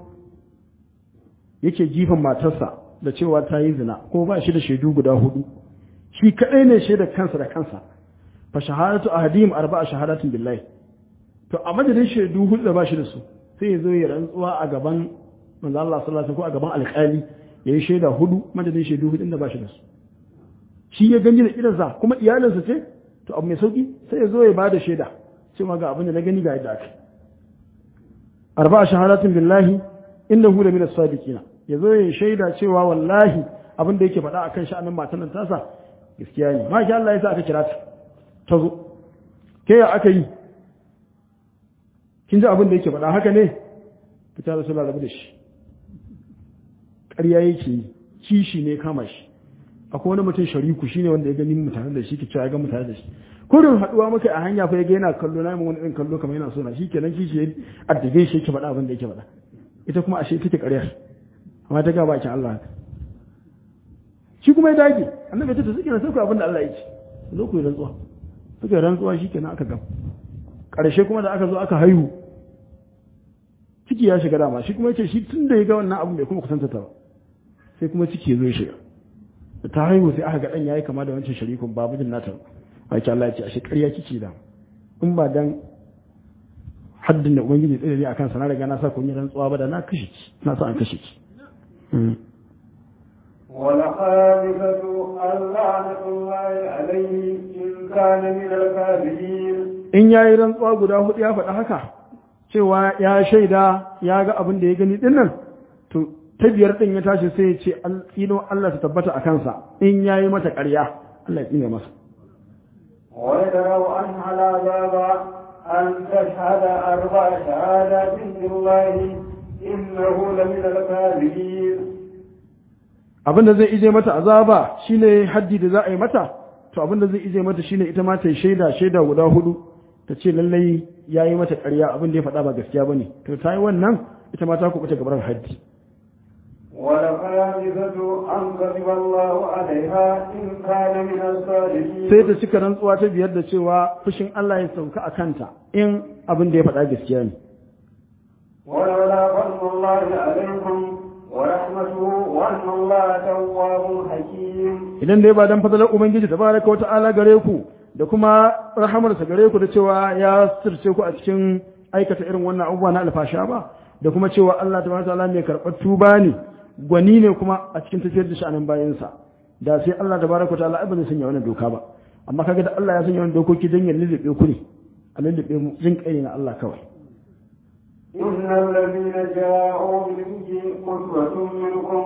yake jifan matarsa da cewa ta yi zina ko ba shi da shaidu guda hudu shi kadai ne shaida kansa da kansa fa shahadatu ahadim arba'a shahadatin billahi to a madadin shaidu hudu da ba shi da su sai ya zo ya rantsuwa a gaban manzo Allah sallallahu alaihi ko a gaban alƙali ya yi shaida hudu madadin shaidu hudu da ba shi da su shi ya gani da idansa kuma iyalinsa ce to abu mai sauki sai ya zo ya bada shaida cewa ga abin da na gani ga yadda aka arba'a shahadatin billahi innahu la min as-sadiqina ya zo ya shaida cewa wallahi abin da yake faɗa akan sha'anin matan nan tasa gaskiya ne ma Allah ya sa aka kira ta ta zo ke ya aka yi kin ji abin da yake faɗa haka ne ta ta rasu rabu da shi ƙarya yake yi kishi ne kama shi akwai wani mutum shariku shi ne wanda ya gani mutane da shi ke cewa ya ga mutane da shi kurin haɗuwa maka a hanya fa ya ga yana kallo na yi wani ɗin kallo kamar yana so na shi kenan kishi ya addabe shi yake faɗa abin da yake faɗa ita kuma ashe take ƙaryar amma ta ga bakin Allah shi kuma ya dage annabi ta suke na sauka abin da Allah ya ce zo ku yi rantsuwa suka yi rantsuwa shi kenan aka gam ƙarshe kuma da aka zo aka haihu ciki ya shiga dama shi kuma ya ce shi tun da ya ga wannan abu bai kuma kusanta ta ba sai kuma ciki ya zo ya shiga da ta haihu sai aka ga ɗan yayi kama da wancan sharikun ba mijin nata ba ki Allah ya ce ashe ƙarya kike da in ba dan haddin da ubangiji tsaye ne akan sana riga na sa kun yi rantsuwa ba da na kashe ki na sa an kashe ki والخامسة اللعنة الله عليه إن كان من الكاذبين in ya yi rantsuwa guda hudu ya faɗa haka cewa ya shaida ya ga abin da ya gani din nan to ta biyar din ya tashi sai ya ce ino Allah ta tabbata a kansa in ya yi mata ƙarya Allah ya tsine masa ويدروا عنها العذاب أن تشهد أربع شهادات بالله إنه لمن الكاذبين abin da zai ije mata azaba shine haddi da za a yi mata to abin da zai ije mata shine ita ma ta yi shaida shaida guda hudu ta ce lallai ya yi mata ƙarya abin da ya faɗa ba gaskiya ba ne to ta yi wannan ita ma ta kuɓuta gabar haddi والخامسة أن كذب الله عليها إن كان من الصادقين sai ta cika rantsuwa ta biyar da cewa fushin Allah ya sauka a kanta in abin da ya faɗa gaskiya ne ولولا فضل الله عليكم ورحمته وأن الله تواب حكيم idan dai ba dan fadalar ubangiji tabaraka wata'ala gare ku da kuma rahamarsa gare ku da cewa ya sirce ku a cikin aikata irin wannan abubuwa na alfasha ba da kuma cewa Allah tabaraka wata'ala mai karɓar tuba ne gwani ne kuma a cikin tafiyar da sha'anin bayansa da sai Allah tabaraka wata'ala ai ba zai sanya wannan doka ba amma kaga da Allah ya sanya wannan dokoki don ya lullube ku ne a lullube mu jin kai ne na Allah kawai إن الذين جاءوا بالإفك أسوة منكم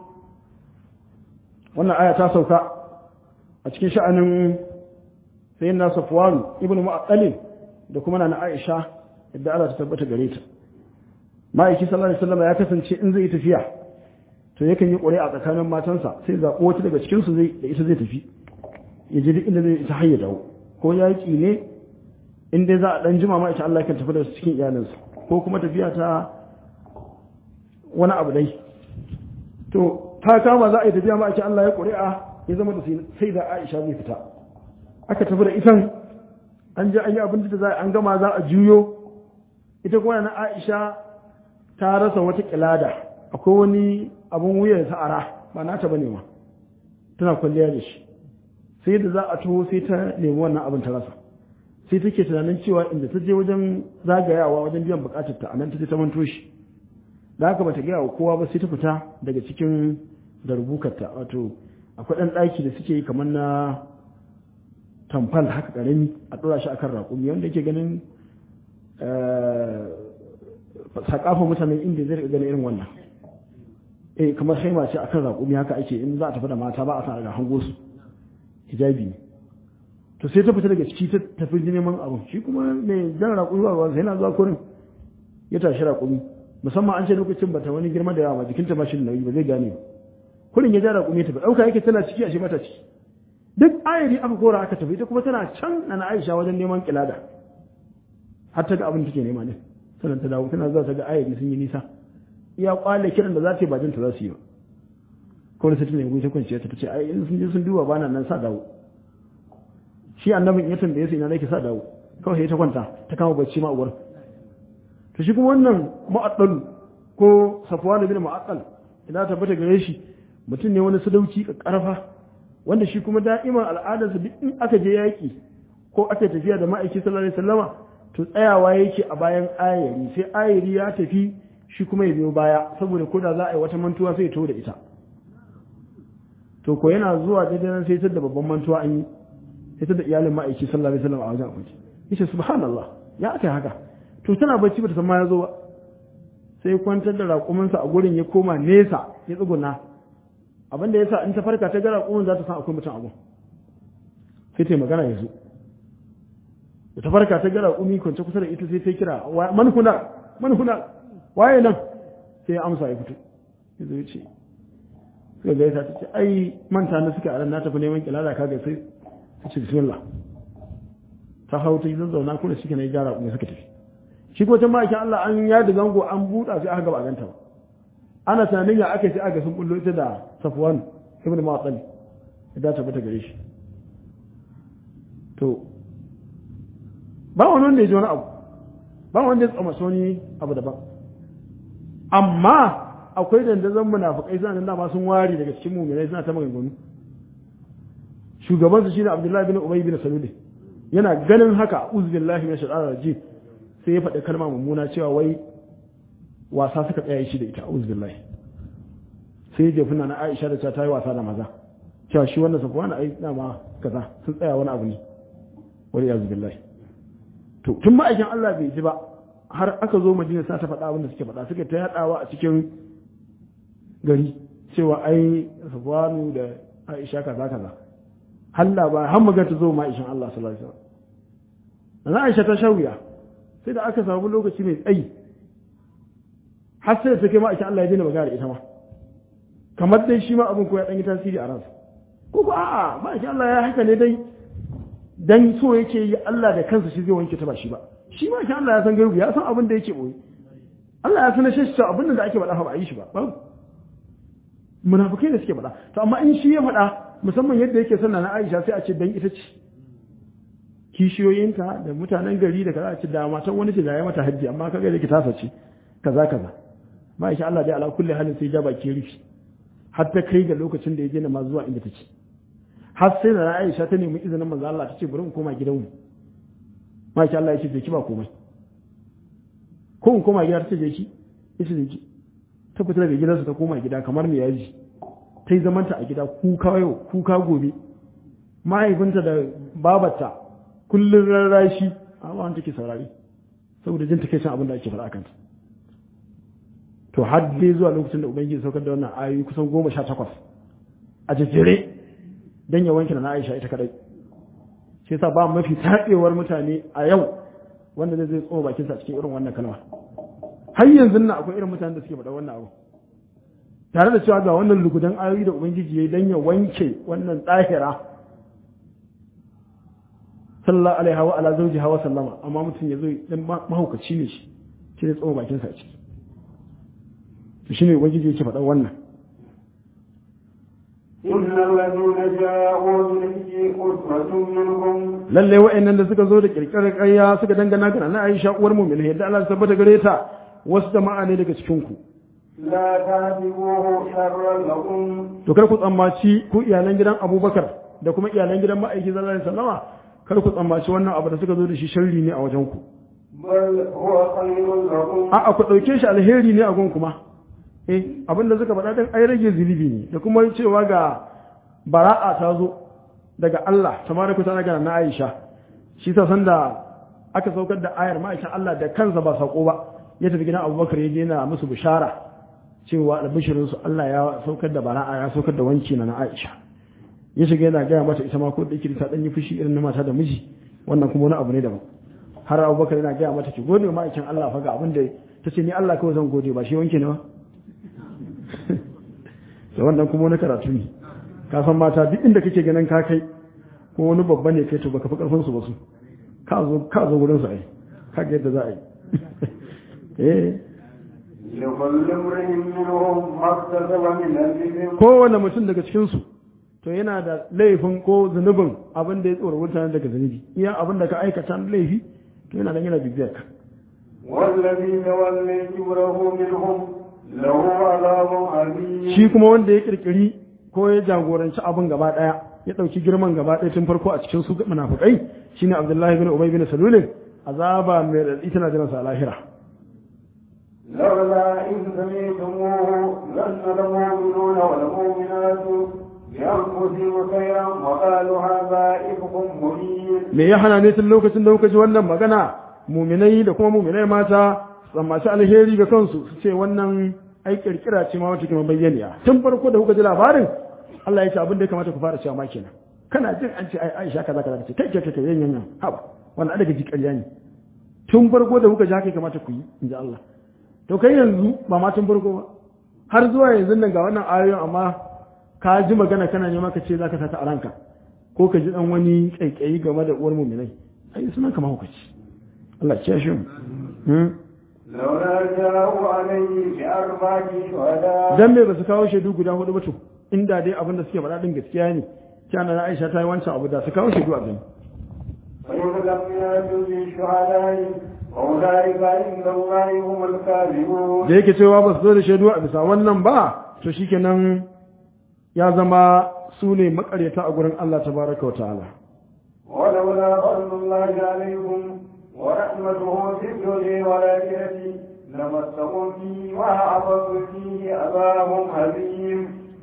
wannan aya ta sauka a cikin sha'anin sayin na safwan ibn mu'attalin da kuma na aisha yadda Allah ta tabbata gare ta ma'aiki sallallahu alaihi wasallam ya kasance in zai tafiya to yakan yi ƙuri'a tsakanin matansa sai zaɓo wata daga cikin su zai da ita zai tafi ya je duk inda zai ita har ya dawo ko yaƙi ne in dai za a dan jima ma ita Allah kan tafi da su cikin iyalinsa ko kuma tafiya ta wani abu dai to ta kama za a yi tafiya ma ake Allah ya ƙuri'a ya zama da sai da Aisha zai fita aka tafi da itan an je an yi abin da za an gama za a juyo ita kuma na Aisha ta rasa wata kilada akwai wani abun wuyan sa'ara ba nata bane ma tana kwalliya da shi sai da za a taho sai ta nemi wannan abin ta rasa sai take tunanin cewa inda ta je wajen zagayawa wajen biyan bukatar ta anan ta je ta manto shi da haka bata gaya wa kowa ba sai ta fita daga cikin da rubukarta wato akwai ɗan ɗaki da suke yi kamar na tamfal haka ƙarami a ɗora shi akan raƙumi wanda yake ganin sakafa mutanen inda zai ganin irin wannan eh kamar haima ce akan raƙumi haka ake in za a tafi da mata ba a sa daga hango su hijabi ne to sai ta fita daga ciki ta tafi neman abu shi kuma mai jan raƙumi ba ba sai na zuwa kurin ya tashi raƙumi musamman an ce lokacin bata wani girma da yawa ba jikinta ba shi da nauyi ba zai gane ba kurin ya ja raƙumi ta ba ɗauka yake tana ciki a shi mata ciki duk ayari aka kora aka tafi ita kuma tana can na Aisha wajen neman kilada har ta ga abin take nema ne sannan ta dawo tana zuwa ta ga ayari sun yi nisa iya kwale kiran da za ta yi ba jinta za su yi ba kawai sai ta nemi ta kwanciya ta ce ai in sun je sun duba bana nan sa dawo shi annabin ya tambaye su ina nake sa dawo kawai sai ta kwanta ta kama bacci ma uwar to shi kuma wannan mu'addal ko safwan bin mu'addal idan ta tabbata gare shi mutum ne wani sadauki karfa wanda shi kuma da'ima al'adarsa duk in aka je yaki ko aka tafiya da ma'aiki sallallahu alaihi wasallama to tsayawa yake a bayan ayari sai ayari ya tafi shi kuma ya biyo baya saboda ko da za a yi wata mantuwa sai ya to da ita to ko yana zuwa daidai nan sai da babban mantuwa an yi sai da iyalin ma'aiki sallallahu alaihi wasallam a wajen abinci yace subhanallah ya aka haka to tana bacci bata san ma ya zo ba sai kwantar da raƙuminsa a gurin ya koma nesa ya tsuguna abin da yasa in ta farka ta ga raƙumin za ta san akwai mutum a gun sai ta magana ya zo da ta farka ta ga raƙumi kwance kusa da ita sai ta kira man kuna man kuna waye nan sai ya amsa ya fito ya zo ya ce suka gaisa ta ce ai manta na suka aran na tafi neman kilala ka ga sai ta ce bismillah ta hau ta yi zazzauna kuma shi ke na yi gyara kuma suka tafi shi ko can ma'aikin Allah an ya da zango an buɗa sai aka gaba ganta ba ana tunanin ya aka sai aka sun bullo ita da Safwan ibn Mu'attal da ta bata gare shi to ba wani wanda ya ji wani abu ba wanda ya tsama soni abu daban amma akwai dandazon munafikai suna nan dama sun ware daga cikin mu'minai suna ta maganganu shugaban su shine Abdullahi bin Ubay bin Salul yana ganin haka uzbillahi min shaitanir rajim sai ya faɗi kalma mummuna cewa wai wasa suka tsaya shi da ita uzbillahi sai ya jefi na Aisha da ta yi wasa da maza cewa shi wannan safuwa na ai dama kaza sun tsaya wani abu ne wani ya zubillahi to tun ma'aikin Allah bai ji ba har aka zo Madina sa ta faɗa abin da suke faɗa suke ta yaɗawa a cikin gari cewa ai safuwanu da Aisha kaza kaza halla ba har maga ta zo ma'aikin Allah sallallahu alaihi wasallam Aisha ta shawiya sai da aka samu lokaci mai tsayi har sai ta kai ma'aikin Allah ya daina magana da ita ma kamar dai shi ma abin ko ya ɗan yi tasiri a ransa ko ko a'a ma'aikin Allah ya haka ne dai dan so yake yi Allah da kansa shi zai wanke ta ba shi ba shi ma Allah ya san gaibu ya san abin da yake boye Allah ya sanar shi cewa abin da ake faɗa ba a yi shi ba babu munafikai da suke faɗa to amma in shi ya faɗa musamman yadda yake sanna na Aisha sai a ce dan ita ce kishiyoyinta da mutanen gari da kaza a ce da matan wani ce da ya mata hajji amma kaga da ke tasa ce kaza kaza ma insha Allah dai ala kulli halin sai ja baki rufi har ta kai ga lokacin da ya je na ma zuwa inda take har sai da Aisha ta nemi izinin manzo Allah ta ce bari mu koma gidanmu ma insha Allah ya ce je ki ba komai ko in koma gida ta ce je ki ya ce je ki ta fita daga gidansa ta koma gida kamar me yaji ta yi zamanta a gida kuka yau kuka gobe mahaifinta da babarta kullum rarrashi a wani take saurari saboda jin take abin da ake faɗa kanta to har dai zuwa lokacin da ubangiji saukar da wannan ayoyi kusan goma sha takwas a jejjere don ya wanke na aisha ita kadai shi yasa ba mafi taɗewar mutane a yau wanda zai tsoma bakinsa a cikin irin wannan kalma har yanzu nan akwai irin mutanen da suke faɗa wannan abu tare da cewa ga wannan lugudan ayoyi da ubangiji ya yi don ya wanke wannan tsahira sallallahu alaihi wa ala zawji hawa sallama amma mutum ya zo dan mahaukaci ne shi shi ne tsoma bakinsa a ciki to shine ubangiji yake faɗa wannan إن الذين جاءوا بالإفك عصبة منكم lalle wa'annan da suka zo da kirkirar ƙarya suka dangana ga na Aisha uwar mu'min yadda Allah ya tabbata gare ta wasu jama'a ne daga cikin ku لا تحسبوه شرا لكم to kar ku tsammaci ku iyalan gidan Abubakar da kuma iyalan gidan ma'aiki sallallahu alaihi wasallama kar ku tsammaci wannan abu da suka zo da shi sharri ne a wajen ku بل هو خير لكم a'a ku dauke shi alheri ne a gun kuma eh abin da suka faɗa din ai rage zunubi ne da kuma cewa ga bara'a ta zo daga Allah tabaraka ta'ala ga na Aisha shi ta san da aka saukar da ayar ma'aikin Allah da kansa ba sako ba ya tafi gidan Abubakar ya je yana musu bishara cewa albishirin su Allah ya saukar da bara'a ya saukar da wanki na na Aisha ya shiga yana gaya mata ita ma ko da yake ta dan yi fushi irin na mata da miji wannan kuma wani abu ne daban har Abubakar yana gaya mata ki gode ma aikin Allah fa ga abin da tace ni Allah kawai zan gode ba shi wanke ne ba da wannan kuma wani karatu ne ka san mata duk inda kake ganin ka kai ko wani babba ne kai to baka fi karfin su ba su ka zo ka zo gurin su ai ka ga yadda za a yi eh لكل امرئ منهم ما اكتسب من الإثم kowane mutum daga cikin su to yana da laifin ko zunubin abin da ya tsoro mutane daga zunubi iya abin da ka aikata na laifi to yana da yana bibiyar ka والذي تولي كبره منهم له عذاب أليم shi kuma wanda ya kirkiri ko ya jagoranci abin gaba daya ya dauki girman gaba daya tun farko a cikin su munafikai shine Abdullahi bin Ubay bin Salul azaba mai radadi tana jiran sa a lahira لولا إذ سمعتموه ظن المؤمنون والمؤمنات بأنفسهم خيرا وقالوا هذا إفك مبين me ya hana ne tun lokacin da kuka ji wannan magana muminai da kuma muminai mata tsammaci alheri ga kansu su ce wannan ai kirkira ce ma wata kuma bayyaniya tun farko da kuka ji labarin Allah ya ce abin da ya kamata ku fara cewa ma kenan kana jin an ce ai Aisha kaza kaza ce kai kai kai yan yan haba wannan daga ji ƙarya ne tun farko da kuka ji haka ya kamata ku yi in ji Allah to kai yanzu ba ma tun farko ba har zuwa yanzu nan ga wannan ayoyin amma ka ji magana kana nema ka ce zaka sata a ranka ko ka ji dan wani kaikayi game da uwar muminai ai sunan kama hukaci Allah ya shi mu hmm? لولا جاءوا عليه بأربعة شهداء dan me ba su kawo shaidu guda hudu ba to inda dai abin da suke faɗa din gaskiya ne kana na Aisha ta yi wancan abu da su kawo shaidu a gani فإذ لم يأتوا بالشهداء فأولئك عند الله هم الكاذبون da yake cewa ba su zo da shaidu a bisa wannan ba to shikenan ya zama su ne makaryata a gurin Allah tabaraka wa ta'ala ولولا فضل الله عليكم ورحمته في الدنيا والآخرة لمسكم فيه وأعطوا فيه عذاب عظيم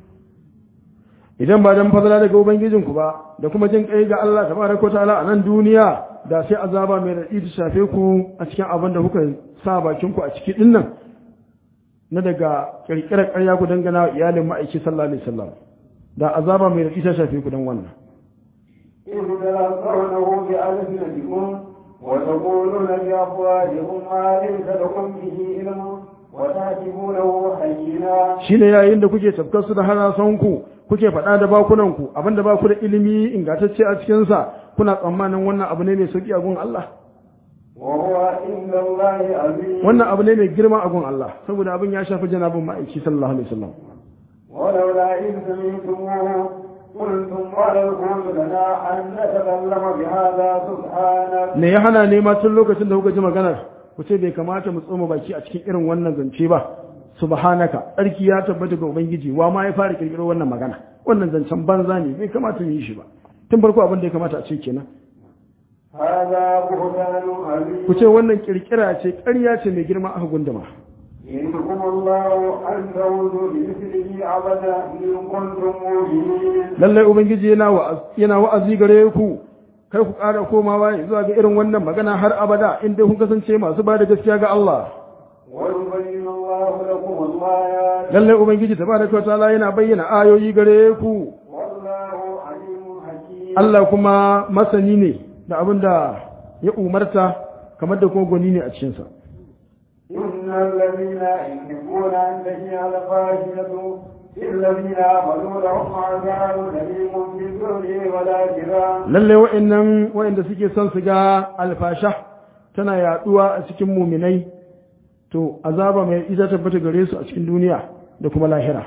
idan ba dan fadala daga ubangijinku ba da kuma jin kai ga Allah tabaraka wa ta'ala a nan duniya da sai azaba mai raɗi ta shafe ku a cikin abin da kuka sa bakin ku a ciki din nan na daga kirkirar ƙarya ku dangana wa iyalin ma'aiki sallallahu alaihi wasallam da azaba mai raɗi ta shafe ku dan wannan إذ تلقونه بألسنتكم وتقولون بأفواهكم ما ليس لكم به علم وتحسبونه هينا shine yayin da kuke tafkar su da harasanku kuke faɗa da bakunanku abinda ba ku da ilimi ingantacce a cikinsa kuna tsammanin wannan abu ne mai sauki a gun Allah وهو عند الله عظيم wannan abu ne mai girma a gun Allah saboda abin ya shafi janabin ma'aiki sallallahu alaihi wasallam ولولا إذ سمعتموه قلتم ولا يكون لنا أن نتكلم بهذا سبحانك me ya hana ne ma tun lokacin da kuka ji maganar ku ce bai kamata mu tsoma baki a cikin irin wannan zance ba subhanaka tsarki ya tabbata ga ubangiji wa ma ya fara kirkiro wannan magana wannan zancen banza ne bai kamata mu yi shi ba tun farko abin da ya kamata a ce kenan هذا بهتان عظيم ku ce wannan kirkira ce ƙarya ce mai girma aka gunduma يريكم الله أن تعودوا لمثله أبدا إن كنتم مؤمنين lallai ubangiji yana wa'az yana wa'azi gare ku kai ku ƙara komawa zuwa ga irin wannan magana har abada in dai kun kasance masu ba da gaskiya ga Allah ويبين الله لكم الآيات lallai ubangiji tabaraka wa ta'ala yana bayyana ayoyi gare ku والله عليم حكيم Allah kuma masani ne da abin da ya umarta kamar da kuma gwani ne a cikinsa إن الذين يحبون أن تشيع الفاحشة في الذين آمنوا لهم عذاب أليم في الدنيا والآخرة lallai wa'annan wa'anda suke son su ga alfasha tana yaduwa a cikin muminai to azaba mai ita tabbata gare su a cikin duniya da kuma lahira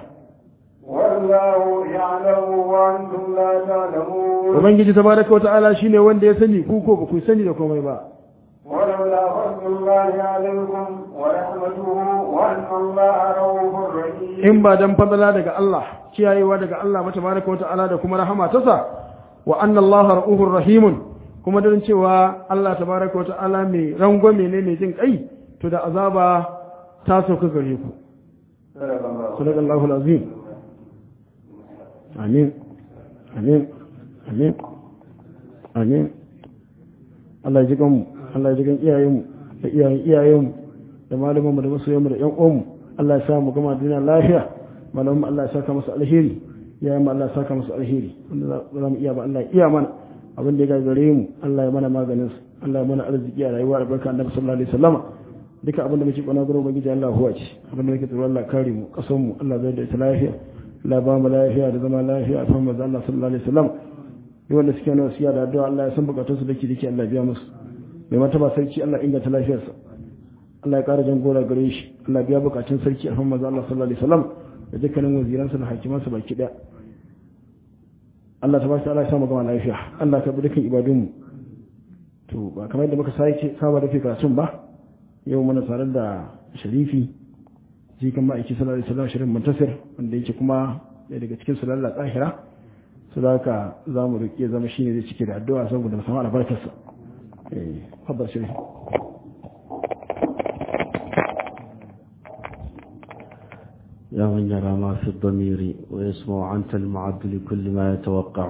والله يعلم وأنتم لا تعلمون ubangiji tabaraka wa ta'ala shine wanda ya sani ku ko ba ku sani da komai ba ولولا فضل الله عليكم ورحمته وأن الله رؤوف رحيم in ba dan fadala daga Allah kiyayewa daga Allah ba tabaraka wa ta'ala da kuma rahama ta sa wa anna Allah ra'uhur rahimun kuma dan cewa Allah tabaraka wa ta'ala mai rangwame ne mai jin kai to da azaba ta sauka gare ku sadaqallahu alazim amin amin amin amin Allah ya ji kanmu Allah ya ji kan iyayenmu da iyayen iyayenmu da malamanmu da masoyanmu da ƴan uwanmu Allah ya sa mu gama duniya lafiya malamin Allah ya saka masa alheri ya yi Allah ya saka masa alheri wanda za mu iya ba Allah ya iya mana abin da ya gagare mu Allah ya mana maganin su Allah ya mana arziki a rayuwa da barka annabi sallallahu alaihi wasallam duka abin da muke kwana gurin ubangiji Allah huwa ce abin da muke tsoro Allah kare mu kasan mu Allah zai da ita lafiya Allah ba mu lafiya da zama lafiya a fahimtar Allah sallallahu alaihi wasallam duk wanda suke nawa siya da addu'a Allah ya san bukatun su dake dake Allah biya musu mai martaba sarki Allah inganta lafiyarsa Allah ya kara jan gora gare shi Allah biya bukatun sarki a fahimtar Allah sallallahu alaihi wasallam da dukkanin waziransa da hakimansa baki daya Allah ta bashi Allah ya samu gama lafiya Allah ka bi dukkan ibadunmu to ba kamar yadda muka sake saba da karatun ba yau muna tare da sharifi shi kan ma'aiki sallallahu alaihi wasallam shirin muntasir wanda yake kuma ɗaya daga cikin su lalla tsahira su da haka za mu riƙe zama shine zai cike da addu'a saboda mu samu albarkarsa eh fadar sharifi يا من يرى ما في الضمير ويسمع أنت المعد لكل ما يتوقع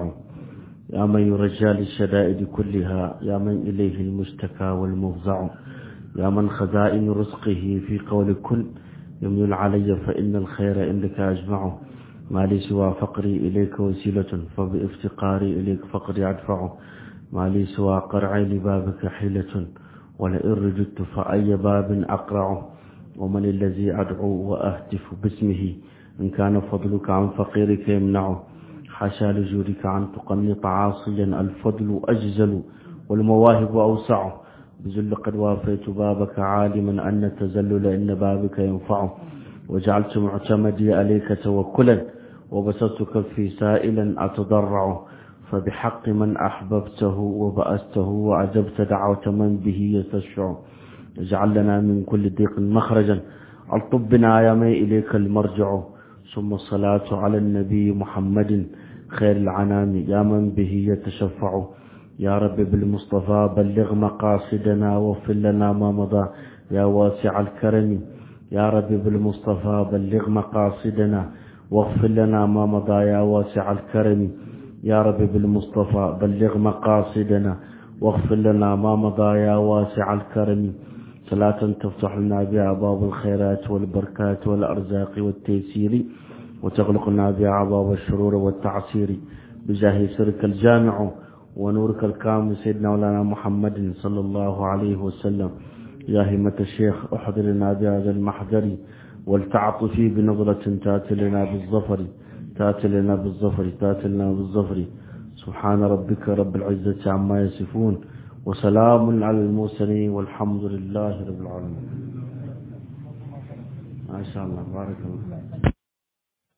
يا من يرجى للشدائد كلها يا من إليه المشتكى والمفزع يا من خزائن رزقه في قول كل يمن علي فإن الخير عندك أجمع ما لي سوى فقري إليك وسيلة فبافتقاري إليك فقري أدفع ما لي سوى قرعي لبابك حيلة ولئن رجدت فأي باب أقرع ومن الذي أدعو وأهتف باسمه إن كان فضلك عن فقيرك يمنعه حاشا لجودك عن تقنط عاصيا الفضل أجزل والمواهب أوسع بذل قد وافيت بابك عالما أن التزلل إن بابك ينفع وجعلت معتمدي عليك توكلا وبسطت كفي سائلا أتضرع فبحق من أحببته وبأسته وأجبت دعوة من به يستشفع اجعل لنا من كل ضيق مخرجا الطب بنا يا مي إليك المرجع ثم الصلاة على النبي محمد خير العنام يا من به يتشفع يا رب بالمصطفى بلغ مقاصدنا واغفر لنا ما مضى يا واسع الكرم يا رب بالمصطفى بلغ مقاصدنا واغفر لنا ما مضى يا واسع الكرم يا رب بالمصطفى بلغ مقاصدنا واغفر لنا ما مضى يا واسع الكرم صلاة تفتح لنا بها باب الخيرات والبركات والأرزاق والتيسير وتغلقنا بها باب الشرور والتعسير بجاه سرك الجامع ونورك الكامل سيدنا مولانا محمد صلى الله عليه وسلم يا همة الشيخ احضر لنا بهذا المحضر والتعطفي بنظرة تاتي لنا بالظفر تاتي لنا بالظفر تاتي لنا بالظفر سبحان ربك رب العزة عما يصفون وسلام على المرسلين والحمد لله رب العالمين ما شاء الله بارك الله